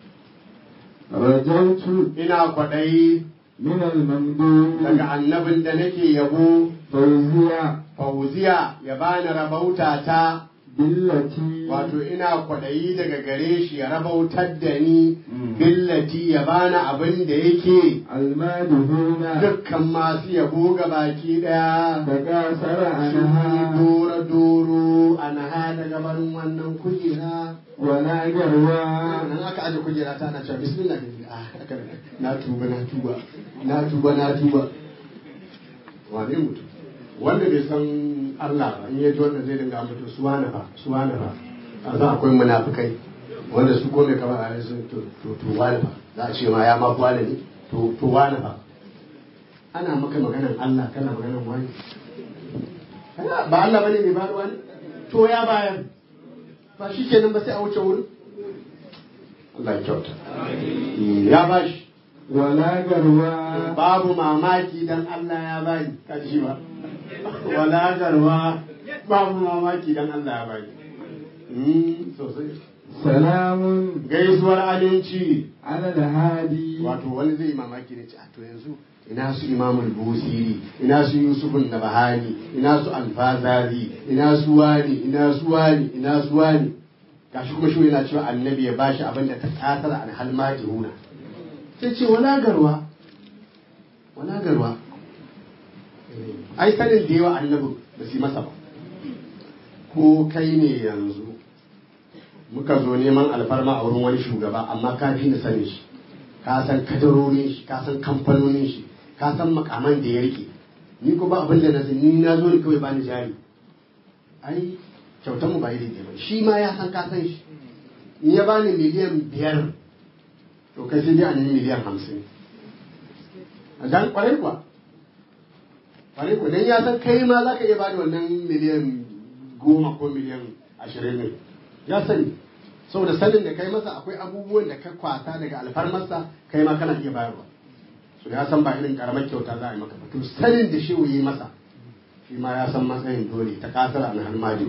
رجوت ina kwaɗayi من الممدوح daga annabin da nake yabo فوزيا fauziya ya bani rabauta ta بالتي wato ina kwaɗayi daga gare shi ya rabautar da ni Mm. billati ya bani abin da yake المادهون dukkan masu yabo ga baki ɗaya تكاثر sun عنها dora doro a naha daga barin wannan kujera ولا جروا nan aka aje kujera ta na cewa bismillah ah haka ne. na tuba na tuba na tuba na tuba wane mutum wanda bai san Allah ba in ya ji wannan zai dinga ambato suwana fa suwana fa a za akwai munafikai wanda su kome kamar a yanzu to to to wani fa za a ce ma ya ma wani ne to to wani fa ana maka maganan Allah kana maganan wani Kana- ba Allah bane mai bayarwa ne to ya bayar ba shi kenan ba sai a wuce wurin Allah ya kyauta ya bashi ولا جروا babu mamaki dan Allah ya bani kashi ba wala garwa babu mamaki dan Allah ya bani Mm, sosai سلام gaisuwar aminci على الهادي wato wani zai yi mamaki ne ce a to yanzu ina su imamul busiri ina su yusufun nabahani ina su alfazari ina su wani ina su wani ina su wani gashi kuma shi yana cewa annabi ya bashi abin da ta kasar an halmajihuna sai ce wala garwa wala garwa ai sanin da yawa annabi ba su yi masa ba ko kai ne yanzu muka zo neman alfarma a wurin wani shugaba amma ka fi ni sanin shi ka san kadarorin shi ka san kamfanonin shi ka san makaman da ya rike ni ko ba abin da na sani ni na zo ne kawai bani jari ai kyautar mu ba iri ɗaya ba shi ma ya san ka san shi in ya bani miliyan biyar to kai sai dai a nemi miliyan hamsin a dan kwarai kuwa kwarai kuwa dan ya san kai ma za ka iya bada wannan miliyan goma ko miliyan ashirin ne ya sani saboda sanin da kai masa akwai abubuwan da ka kwata daga alfarmarsa kai ma kana iya bayarwa so ya san ba irin karamar kyauta za a yi maka ba to sanin da shi yi masa shi ma ya san matsayin dole ta kasar na halmadi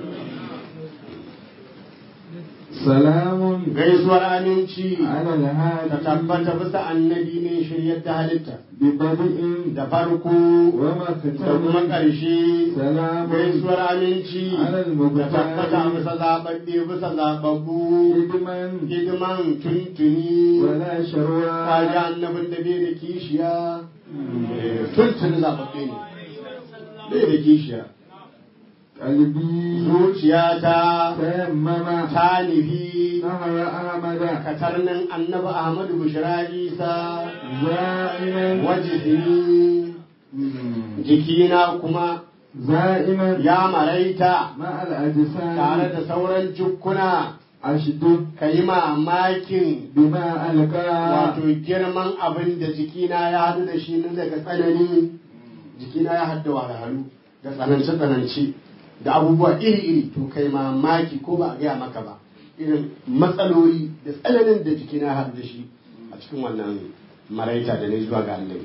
salamun gaisuwar aminci ala ta alhadi tabbata bisa annabi ne shiryar da halitta bi badi'in da farko wa da kuma maktamin ƙarshe salamun gaisuwar aminci da tabbata bisa zaɓaɓɓe bisa zaɓaɓɓu hidiman hidiman tuntuni wala sharwa kaji annabin da bai da kishiya tuntuni zaɓaɓɓe ne bai da kishiya qalbi zuciyata tayammama ta nufi nahara ahmada katarnin annabi ahmadu bushra isa za'iman wajisini jikina kuma za'iman ya maraita ma'al ajsam tare da sauran jukkuna ashdud ka yi mamakin bima alqa wato girman abin da jikina ya haɗu da shi na daga tsanani jikina ya haɗu da wahalhalu da tsanance-tsanance da abubuwa iri-iri to kai mamaki ko ba a gaya maka ba irin matsaloli da tsananin da jikina ya haɗu da shi a cikin wannan maraita da ne zuwa ga annabi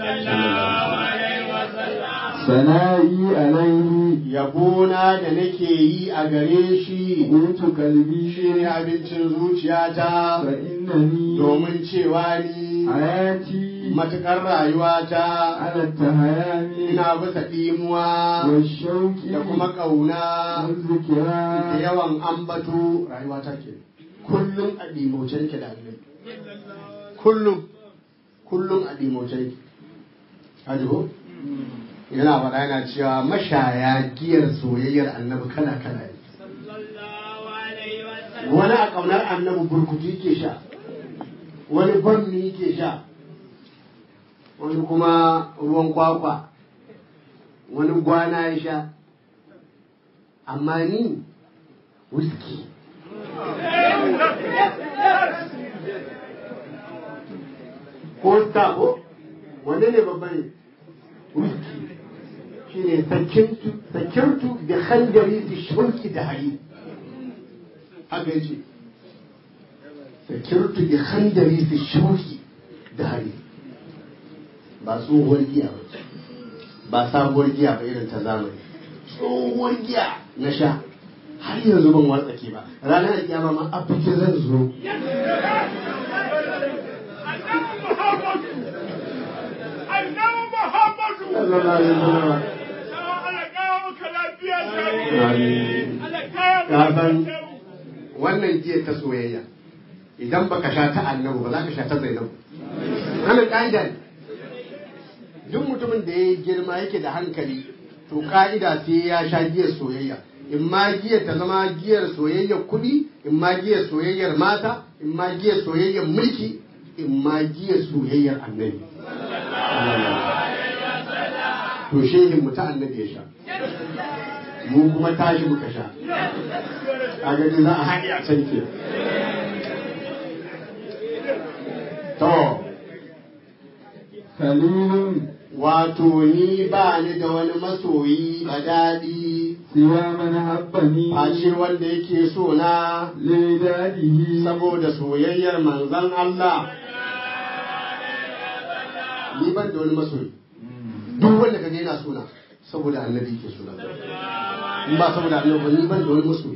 sana'i alaihi yabona da nake yi a gare shi qutu qalbi shi ne abincin zuciyata fa innani domin cewa ni hayati matuƙar rayuwata ala tahayani ina bisa ɗimuwa wa shauqi da kuma ƙauna wa da zikra yawan ambato rayuwata ke kullum a ɗimauce nake da annabi kullum kullum a ɗimauce nake Haji ko? yana faɗa yana cewa mashaya giyar soyayyar annabi kala kala ne wani a ƙaunar annabi burkutu yake sha wani gwamni yake sha wani kuma ruwan kwakwa wani gwana ya sha amma ni whisky ko star ko wanne ne babban ne whisky shine sakirtu sakirtu da khandari da shauki da hari haka yace sakirtu da khandari da shauki da hari ba tsohuwar giya ba ce ba sabuwar giya ba irin ta zamani tsohuwar giya na sha har yanzu ban wartsake ba ranar kiyama ma a fice zan zo sallallahu alaihi wasallam ka san wannan giya ta soyayya idan baka sha ta annabu ba za ka sha ta zainabu wannan ƙa'ida ne duk mutumin da ya girma yake da hankali to ƙa'ida sai ya sha giyar soyayya in ma giyar ta zama giyar soyayyar kuɗi in ma giyar soyayyar mata in ma giyar soyayyar mulki in ma giyar soyayyar annabi to shehin mu ta annabi ya sha mu kuma tashi muka sha a gani za a haɗe a can ke to khalilun wato ni ba ni da wani masoyi a daɗi siwa man habbani face wanda yake so na lidadihi saboda soyayyar manzon Allah ni ban da wani masoyi duk wanda kaga yana so na saboda annabi ke so na in ba saboda annabi ba ni ban da wani masoyi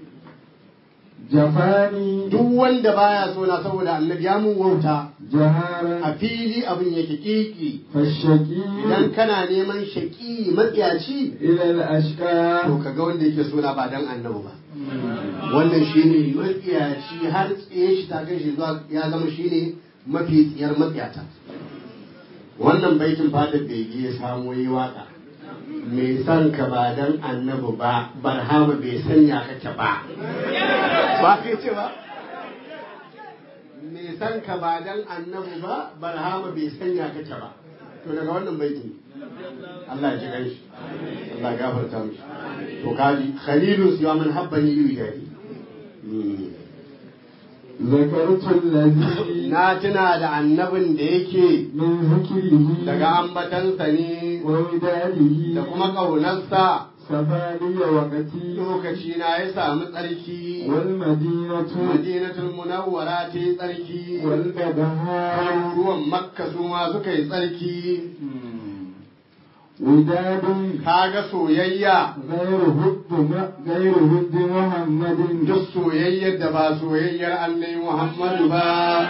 jafani duk wanda baya so na saboda annabi ya mun wauta jaharan a fili abin yake kiki fashaki idan kana neman shaki matsiyaci ila al-ashqa to kaga wanda yake so na ba dan annabi ba wannan shine matsiyaci har tsaye shi ta kai shi zuwa ya zama shine mafi tsiyar matsiyata wannan baitin fadar bege ya samo yi waka mai san ka ba dan annabi ba barhama bai sanya kake ba ba kai ce ba mai san ka ba dan annabi ba barhama bai sanya kake ba to daga wannan baitin Allah ya ji ganshi Allah ya gafarta mishi to kaji khalilun siwa man habbani yi jadi ذكرت الذي na tuna da annabin da yake من ذكره daga ambatansa ne ووداده da kuma ƙaunarsa سفالي وقتي lokaci na ya samu tsarki والمدينة madinatul munawwara ta yi tsarki والبدهاء ruwan makka su ma suka yi tsarki وداد kaga soyayya غير هد غير هد محمد duk soyayyar da ba soyayyar annai muhammadu ba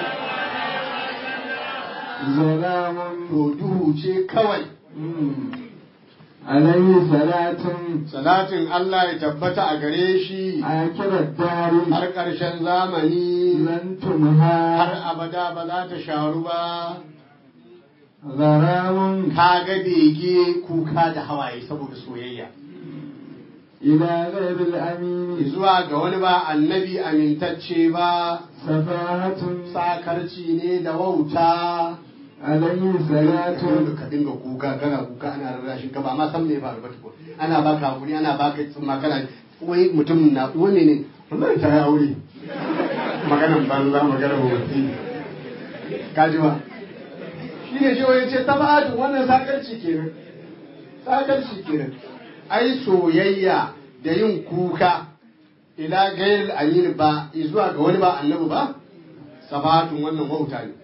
ظلام to duhu ce kawai عليه صلاة salatin Allah ya tabbata a gare shi آخر الدار har ƙarshen zamani لن تمهى har abada ba za ta sharu ba غرام kaga bege kuka da hawaye saboda soyayya إلى غير الأمين zuwa ga wani ba annabi amintacce ba سفاهة sakarci ne da wauta عليه صلاة dole ka dinga kuka kana kuka ana rarrashin ka ba ma san me ya faru ba tukun ana baka hakuri ana baka tsumma kana wai mutum na wani ne wallahi ta yi aure maganan banza maganan wofi ka ji ba shi ne shi wani ce tabatu wannan sakarci kenan sakarci kenan ai soyayya da yin kuka ila gairil amin ba zuwa ga wani ba annabi ba sabatun wannan wauta ne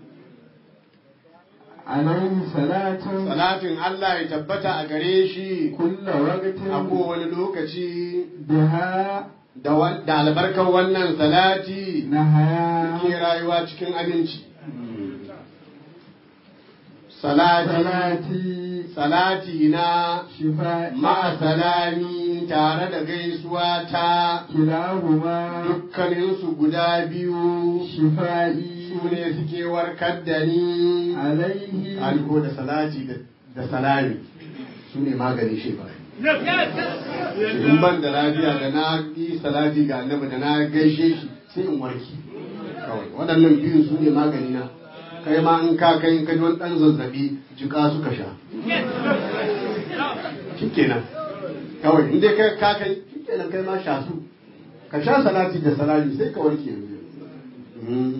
عليه صلاة salatin Allah ya tabbata a gare shi كل وقت a kowane lokaci بها da wan- da albarkar wannan salati نهايا ke rayuwa cikin aminci salati صلاتي salati na شفاء ma'a salami tare da gaisuwa ta كلاهما dukkaninsu guda biyu شفائي su ne suke warkar da ni عليه aliko da salati da- da salami su ne maganin shekara in ban da lafiya da na yi salati ga annabi da na gaishe shi sai in warki kawai waɗannan biyu su ne magani na kai ma in ka kai in ka ji wani ɗan zazzabi jika suka sha shikenan kawai in dai kai ka kai shikenan kai ma sha su ka sha salati da salami sai ka warke yanzu Mm.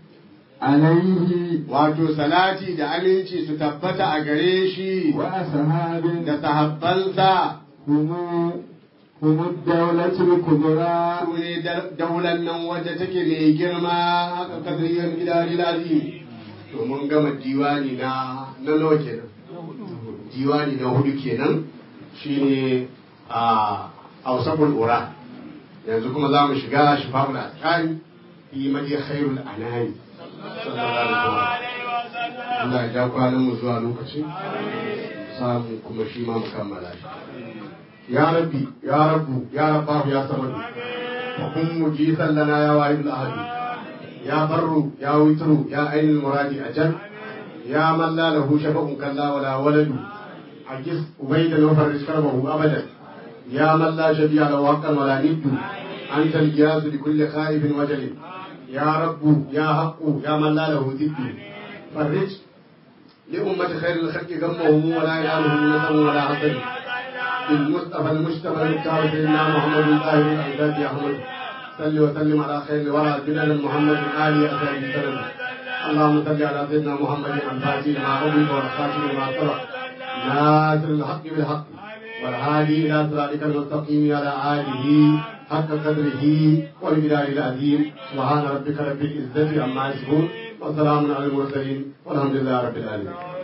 عليه wato salati da aminci su tabbata a gare shi وأصحاب da sahabbansa هم هم الدولة الكبرى su ne daular nan wadda take mai girma haka kasariyar gidari lazim to mun gama diwani na na nawa kenan diwani na hudu kenan shine a ausabul ura yanzu kuma za mu shiga shifa'ul asqani fi madi khairul anami sallallahu alaihi wasallam Allah ya ja kwanan mu zuwa lokacin samu kuma shi ma mu kammala shi ya rabbi ya rabbu ya rabbahu ya samadu wa kun mujisan lana ya wahid al ya barru ya witru ya ainul muradi ajal ya man la lahu shafa'un kalla wala waladu ajis ubayda wa farrish karbahu abadan ya man la shabi'a lahu haqqan wala niddu anta al-giyas li kulli khaifin wajal ya rabbu ya haqqu ya man la lahu diddu farrij لأمة خير الخلق غمهم ولا ينالهم نسب ولا حسد بالمصطفى المجتبى المختار سيدنا محمد الطاهر الأعزاز يا أحمد صل وسلم على خير الورى جلال محمد آل أسعد السلام اللهم صل على سيدنا محمد الفاتح لما أغلق والخاتم لما سبق ناصر الحق بالحق والهادي إلى صراطك المستقيم على آله حق قدره والبلاد العظيم سبحان ربك رب العزة عما يصفون وسلام على المرسلين والحمد لله رب العالمين